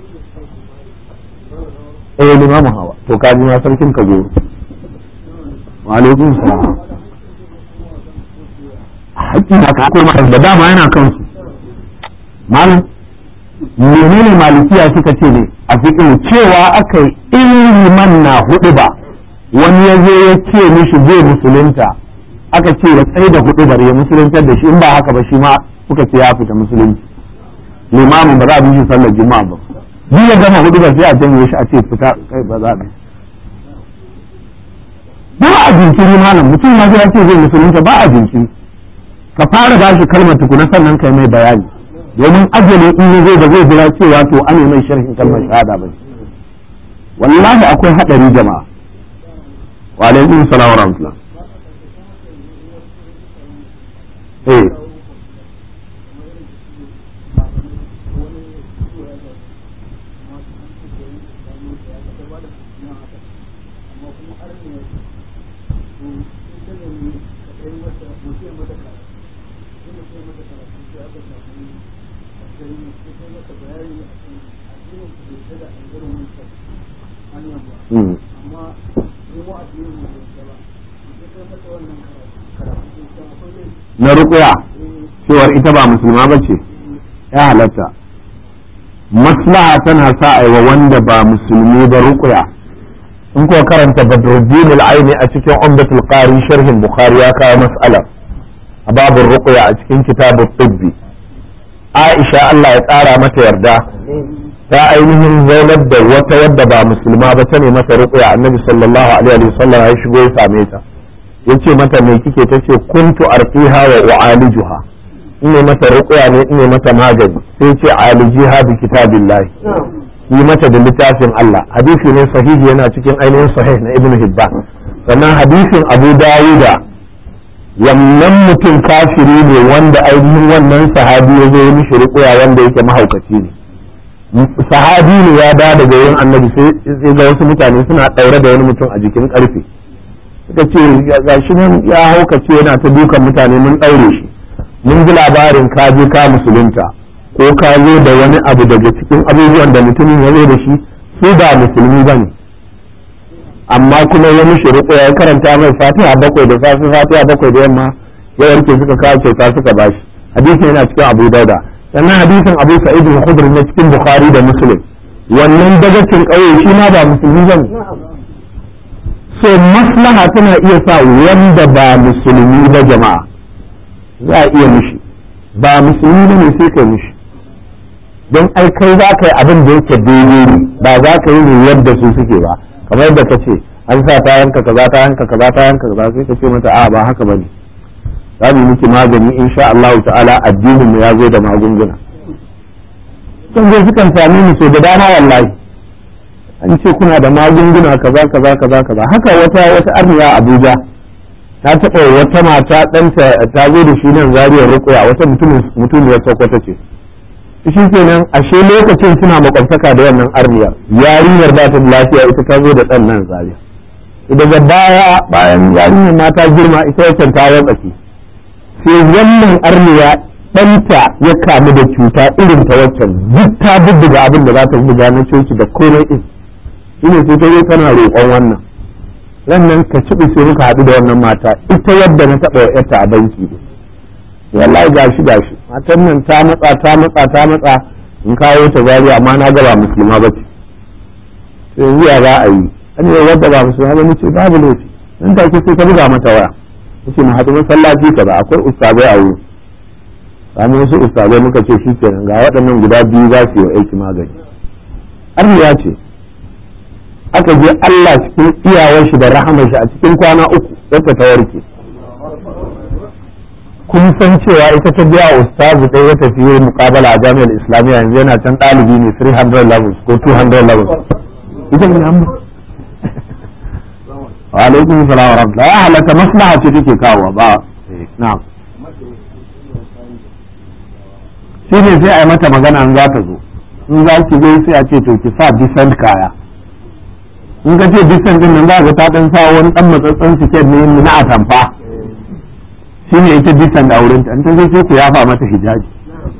eh limamu hawa to kaji ma sarkin kagoro wa alaikum salam hakkin haka ko da dama yana kansu malam menene malikiya suka ce ne a fiƙin cewa aka yi liman na hudu ba wani ya zo ya ce mishi zai musulunta aka ce ya tsaye da hudu bari ya musuluntar da shi in ba haka ba shi ma suka ce ya fita musulunci limamin ba za a bi shi sallar juma'a ba duk ya gama hudu ba sai a janye shi a ce fita kai ba za a bi ba a jinkiri malam mutum ma sai ya ce zai musulunta ba a jinkiri ka fara ba shi kalmar tukuna sannan kai mai bayani domin ajali in ya zai da zai jira cewa to an mai sharhin kalmar shahada ba wallahi akwai hadari jama'a wa alaikum salam wa rahmatullah eh na rukuya cewar ita ba musulma ba ce ya halatta maslaha tana sa aiwa wanda ba musulmi ba rukuya in kuwa karanta badruddin al-aini a cikin umdatul qari sharhin bukhari ya kawo mas'alar a babin rukuya a cikin kitabut tibbi aisha Allah ya tsara mata yarda ta ainihin zaunar da wata wadda ba musulma ba ta ne mata rukuya annabi sallallahu alaihi wasallam ya shigo ya same ta yace mata me kike tace kuntu arqiha wa u'alijuha ine mata ruqya ne ine mata magani sai ce alijiha bi kitabillah yi mata da littafin Allah hadisi ne sahihi yana cikin ainihin sahih na ibnu hibban sannan hadisin abu dawuda wannan mutum kafiri ne wanda ainihin wannan sahabi ya zo mishi ruqya wanda yake mahaukaci ne sahabi ne ya da daga yin annabi sai ga wasu mutane suna daure da wani mutum a jikin karfe suka ce ga shi nan ya haukace yana ta dukan mutane mun ɗaure shi mun ji labarin ka je ka musulunta ko ka zo da wani abu daga cikin abubuwan da mutumin ya zo da shi su ba musulmi ba ne amma kuma ya mishi riƙo ya karanta mai fatiha bakwai da safi fatiha bakwai da yamma ya warke suka kawo kyauta suka bashi hadisin yana cikin abu dauda sannan hadisin abu sa'id al-khudri na cikin bukhari da muslim wannan dagacin ƙauye shi ma ba musulmi ba ne so maslaha tana iya sa wanda ba musulmi ba jama'a za a iya mishi ba musulmi ba ne sai kai mishi don ai kai za ka yi abin da yake daidai ne ba za ka yi ne yadda su suke ba kamar yadda ka ce an sa ta yanka kaza ta yanka kaza ta yanka kaza sai ka ce mata a ba haka bane za mu miki magani insha Allah ta'ala addinin mu ya zo da magunguna sun zo sukan sami mu so da dama wallahi an ce kuna da magunguna kaza kaza kaza kaza haka wata wata arniya Abuja ta taɓa wata mata ɗanta ta zo da shi nan zariyar rukuya wata mutum ya sokoto ce shi kenan ashe lokacin suna makwabtaka da wannan arniyar yarinyar ba ta lafiya ita ta zo da ɗan nan zariya daga baya bayan yarinyar ma ta girma ita wacce ta watsake sai wannan arniya ɗanta ya kamu da cuta irin ta waccan duk ta bubbuga abin da za ta buga na coci da komai ɗin shine sai ta zo tana roƙon wannan wannan ka ci sai muka haɗu da wannan mata ita yadda na taɓa wa yarta a banki ne wallahi gashi gashi matan nan ta matsa ta matsa ta matsa in kawo ta zariya amma na ga ba musulma ba ce sai yanzu ya za a yi an yi wadda ba musulma ba ce babu laifi nan take sai ta buga mata waya ce mu haɗu masallaci kaza akwai ustazai a wuri sami wasu ustazai muka ce shi kenan ga waɗannan guda biyu za su yi wa aiki magani arniya ce aka je Allah cikin iyawar shi da rahamar shi a cikin kwana uku yadda ta warke kun san cewa ita ta biya ustazu ɗaya ya tafi yin muƙabala a jami'ar islamiyya yanzu yana can ɗalibi ne 300 levels ko 200 levels ita ne amma wa alaikum salam wa rahmatullah ya halatta maslaha ce take kawo ba na'am shi ne sai a yi mata magana in za ta zo in za ki zo sai a ce to ki sa decent kaya in ka ce decent din nan za ka ta dan sa wani dan matsatsan siket ne na atamfa shi ne ita decent a wurin ta in ta zo sai ku yafa mata hijabi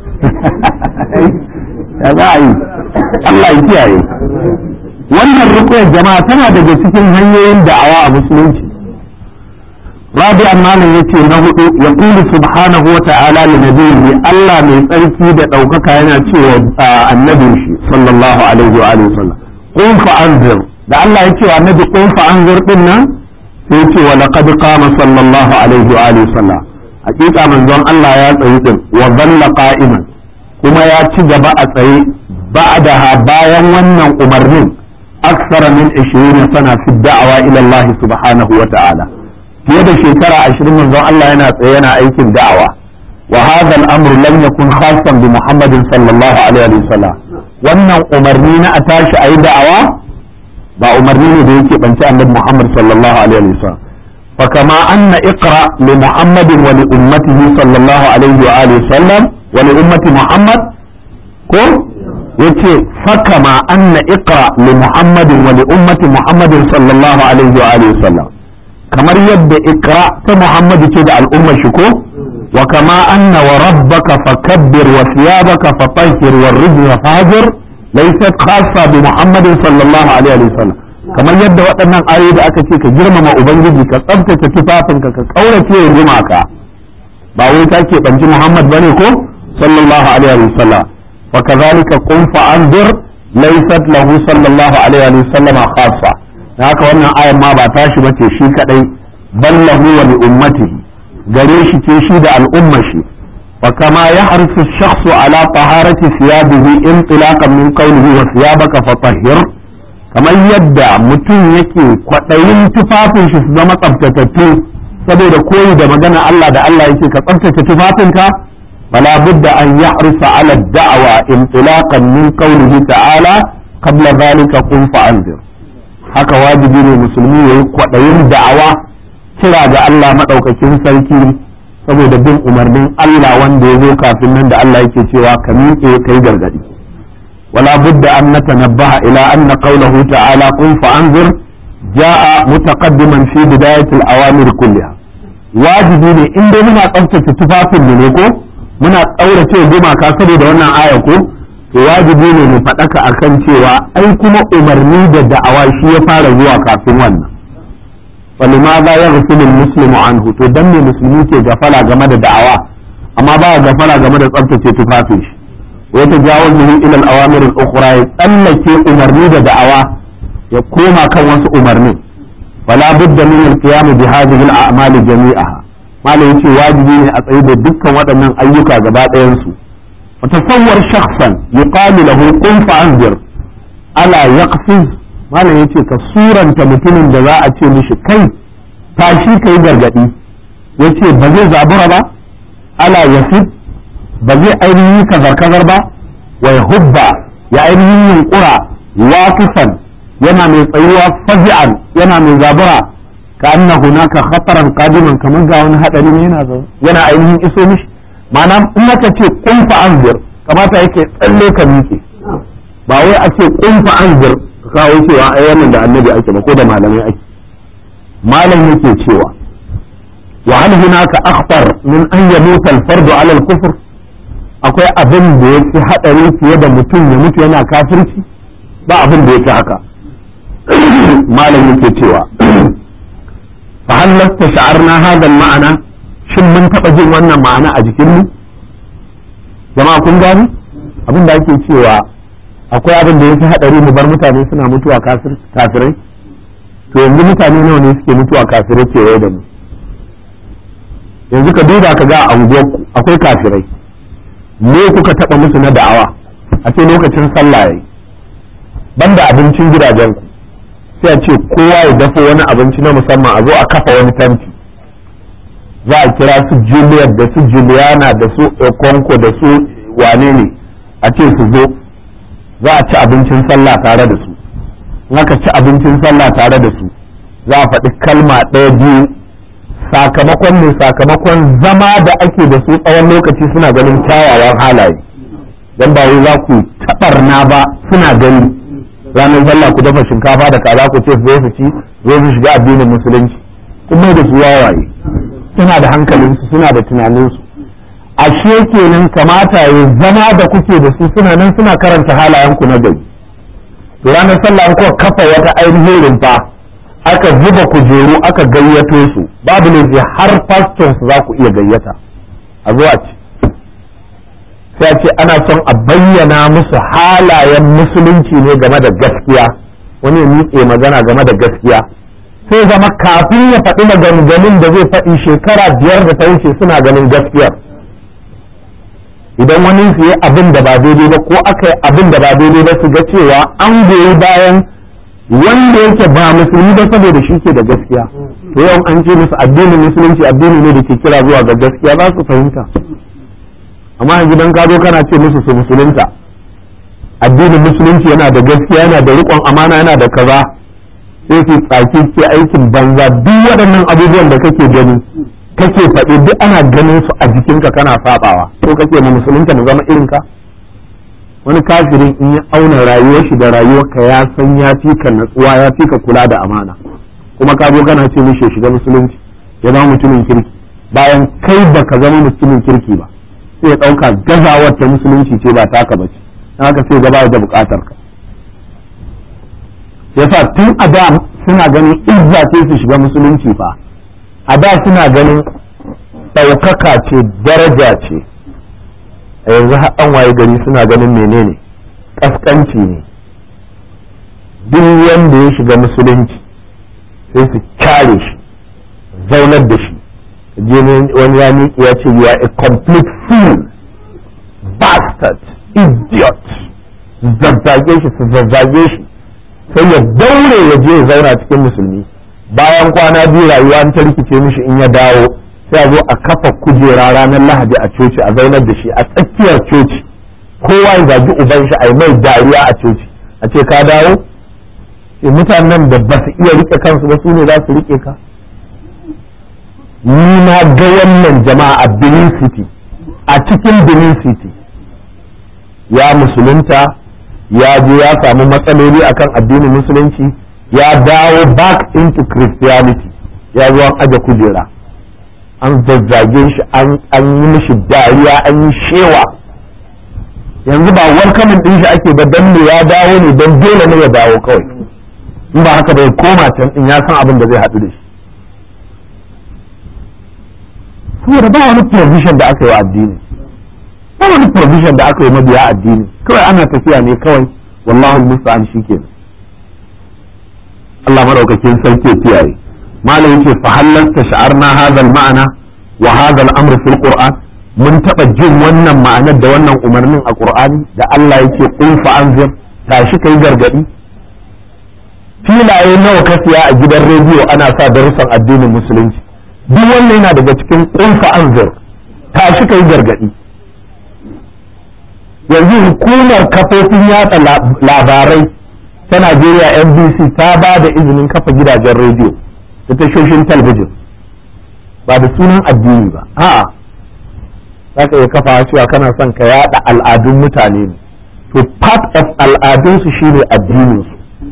ya za a yi Allah ya kiyaye wannan rukuyar jama'a tana daga cikin hanyoyin da'awa a musulunci رابعا ما يتي نهدو يقول سبحانه وتعالى لنبيه الله من تركي دا دوكك هنا تشوى النبي صلى الله عليه وآله وسلم قم فأنذر da Allah ya ce wa annabi qum fa anzur din nan sai ce wa laqad qama sallallahu alaihi wa alihi sallam hakika manzon Allah ya tsayi din wa dhalla qa'iman kuma ya ci gaba a tsaye ba'daha bayan wannan umarnin aksara min 20 sana fi da'awa ila Allah subhanahu wa ta'ala fiye da shekara 20 manzon Allah yana tsaye yana aikin da'awa wa hadha al-amru lam yakun khassan bi Muhammadin sallallahu alaihi wa sallam wannan umarni na a tashi ayi da'awa ba umarni ne da yake banci annabi Muhammad sallallahu alaihi wa sallam فكما أن اقرأ لمحمد ولأمته صلى الله عليه وآله وسلم ولأمة محمد كو يتي فكما أن اقرأ لمحمد ولأمة محمد صلى الله عليه وآله وسلم كما يد اقرأ محمد كده الأمة شكو وكما أن وربك فكبر وثيابك فطهر والرجل فاجر ليست خاصة بمحمد صلى الله عليه وسلم kamar yadda waɗannan ayoyi da aka ce ka girmama ubangiji ka tsabtace tufafinka ka kaurace wa gumaka ba wai ta ke banci muhammad bane ko sallallahu alaihi wa sallam fa kazalika qum fa anzir laysat lahu sallallahu alaihi wa sallam khassa haka wannan ayan ma ba tashi bace shi kadai bal lahu wa li ummatihi gare shi ce shi da al'ummar shi fa kama yahrisu ash-shakhsu ala taharati thiyabihi intilaqan min qawlihi wa thiyabaka fatahhir kamar yadda mutum yake kwaɗayin tufafin shi su zama tsaftatattu saboda koyi da magana Allah da Allah yake ka tsaftace tufafinka fala budda an yahrusa ala da'wa intilaqan min qawlihi ta'ala qabla dhalika qum fa'anzir haka wajibi ne musulmi yayi kwaɗayin da'awa kira ga Allah madaukakin sarki saboda bin umarnin Allah wanda ya zo kafin nan da Allah yake cewa ka miƙe kai gargadi ولا بد أن نتنبه إلى أن قوله تعالى قل فأنذر جاء متقدما في بداية الأوامر كلها واجبين إن دي منا قمت تفاف منكو منا أولى شيء بما كاسر دونا آيكو واجبين نفتك أكن شيء أي كما أمرني دعوة شيء فارغوا كافin wannan فلماذا يغفل المسلم عنه تدمي مسلمين ke gafala game da da'awa amma ba gafala game da tsabtace tufafin shi ويتجاوزه إلى الأوامر الأخرى يتألك أمرني دعوة يقوم كان وس أمرني فلا بد من القيام بهذه الأعمال جميعها ما يتي واجبين أطيب دكا وأن أيك جبات ينسو وتصور شخصا يقال له قم فأنذر ألا يقفز ما يتي كصورا كمتن جزاء مش كي تاشي كي gargadi yace ba zai zabura ba ala yasib ba zai ainihin kazar-kazar ba wa ya hubba ya ainihin yunkura wakifan yana mai tsayuwa fazi'an yana mai zabura ka anna hunaka khataran qadiman kamar ga wani hadari ne yana zaune yana ainihin iso mishi ma'ana in aka ce kun fa anzir kamata yake tsalle ka miƙe ba wai a ce kun fa anzir ka kawo cewa ai wannan da annabi ake ba ko da malamai ake malam yake cewa wa hal hunaka akhtar min an yamuta al-fardu ala al-kufr akwai abin da ya fi haɗari fiye da mutum ya mutu yana kafirci ba abin da ya fi haka malam yake cewa fa hal lasta sha'arna hadal ma'ana shin mun taɓa jin wannan ma'ana a jikin mu jama'a kun gani abin da ake cewa akwai abin da ya fi haɗari mu bar mutane suna mutuwa kafirai to yanzu mutane nawa ne suke mutuwa kafirai kewaye da mu yanzu ka duba ka ga a unguwarku akwai kafirai me kuka taɓa musu na da'awa a ce lokacin sallah yayi banda abincin gidajenku sai a ce kowa ya dafa wani abinci na musamman a zo a kafa wani tanti za a kira su juliet da su juliana da su ekonko da su wane ne a ce su zo za a ci abincin sallah tare da su in aka ci abincin sallah tare da su za a faɗi kalma ɗaya biyu sakamakon ne sakamakon zama da ake da su tsawon lokaci suna ganin kyawawan halaye don ba wai za ku taɓarna ba suna gani ranar sallah ku dafa shinkafa da kaza ku ce su zo su ci zo su shiga addinin musulunci kun mai da su wawaye suna da hankalinsu suna da tunaninsu ashe kenan kamata ya zama da kuke da su suna nan suna karanta halayenku na gari to ranar sallah kuka kafa wata ainihin rumfa aka zuba kujeru aka gayyato su babu ne har faston su za ku iya gayyata a zuwa ci sai ce ana son a bayyana musu halayen musulunci ne game da gaskiya wani ya miƙe magana game da gaskiya sai zama kafin ya faɗi maganganun da zai faɗi shekara biyar da ta wuce suna ganin gaskiyar idan wani su yi abin da ba daidai ba ko aka yi abin da ba daidai ba su ga cewa an goyi bayan wanda yake ba musulmi ba saboda shi ke da gaskiya to yau an ce musu addinin musulunci addini ne da ke kira zuwa ga gaskiya za su fahimta amma yanzu dan ka zo kana ce musu su musulunta addinin musulunci yana da gaskiya yana da riƙon amana yana da kaza sai su tsaki ke aikin banza duk waɗannan abubuwan da kake gani kake faɗi duk ana ganin su a jikinka kana sabawa ko kake mu musulunta mu zama irin ka wani kafirin in ya auna rayuwar shi da rayuwarka ya san ya fi ka natsuwa ya fi ka kula da amana kuma ka zo kana ce mishi shiga musulunci ya zama mutumin kirki bayan kai baka zama mutumin kirki ba sai ya ɗauka gazawar ta musulunci ce ba taka ba ce haka sai gaba da buƙatar ka yasa tun a da suna ganin izza ce su shiga musulunci fa a da suna ganin ɗaukaka ce daraja ce a yanzu an waye gari suna ganin menene ƙasƙanci ne duk wanda ya shiga musulunci sai su kyare shi zaunar da shi je wani ya miƙi ya ce you are a complete fool bastard idiot zazzage shi su zazzage shi sai ya daure ya je ya zauna cikin musulmi bayan kwana biyu rayuwa ta rikice mishi in ya dawo sai a zo a kafa kujera ranar lahadi a coci a zaunar da shi a tsakiyar coci kowa ya zagi uban shi a yi mai dariya a coci a ce ka dawo sai mutanen da ba su iya rike kansu ba su ne za su rike ka ni na ga wannan jama'a a Benin City a cikin Benin City ya musulunta ya je ya samu matsaloli akan addinin musulunci ya dawo back into Christianity ya zo an aje kujera an zazzage shi an yi mishi dariya an yi shewa yanzu ba welcoming din shi ake ba dan ne ya dawo ne don dole ne ya dawo kawai in ba haka bai koma can in ya san abin da zai haɗu da shi saboda ba wani provision da aka yi wa addini ba wani provision da aka yi mabiya addini kawai ana tafiya ne kawai wallahu musta'an shikenan Allah madaukakin sarki ya kiyaye malam yace fa hallasta sha'arna hadha al-ma'ana wa hadha al-amr fil qur'an mun taba jin wannan ma'anar da wannan umarnin a qur'ani da Allah yake qul fa anzir tashi kai gargadi filaye nawa ka siya a gidan rediyo ana sa darussan addinin musulunci duk wannan yana daga cikin qul fa anzir tashi kai gargadi yanzu hukumar kafofin yatsa labarai ta Najeriya NBC ta ba da izinin kafa gidajen rediyo da tashoshin talabijin ba da sunan addini ba a'a za ka iya kafa cewa kana son ka yada al'adun mutane ne to part of al'adunsu shine addininsu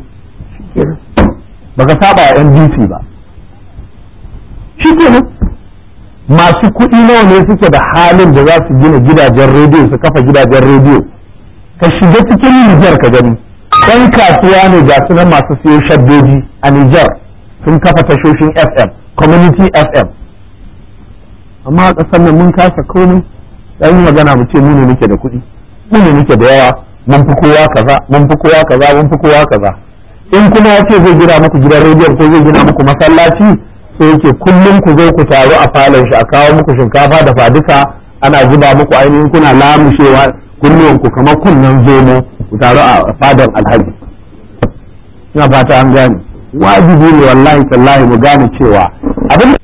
baka saba wa NBC ba shi kenan masu kuɗi nawa ne suke da halin da za su gina gidajen rediyo su kafa gidajen rediyo ka shiga cikin Nijar ka gani ɗan kasuwa ne ga sunan masu siyo shaddoji a Nijar sun kafa tashoshin FM community FM amma a ƙasar nan mun kasa komai dan yi magana mu ce mu ne muke da kuɗi mu ne muke da yawa mun fi kowa kaza mun fi kowa kaza mun fi kowa kaza in kuma ya ce zai gina muku gidan rediyon ko zai gina muku masallaci sai yake kullum ku zo ku taru a falon shi a kawo muku shinkafa da faduka ana zuba muku ainihin kuna lamushewa kunnuwan ku kamar kunnen zomo ku taru a fadar alhaji ina fata an gane wajibi ne wallahi tallahi mu gane cewa abin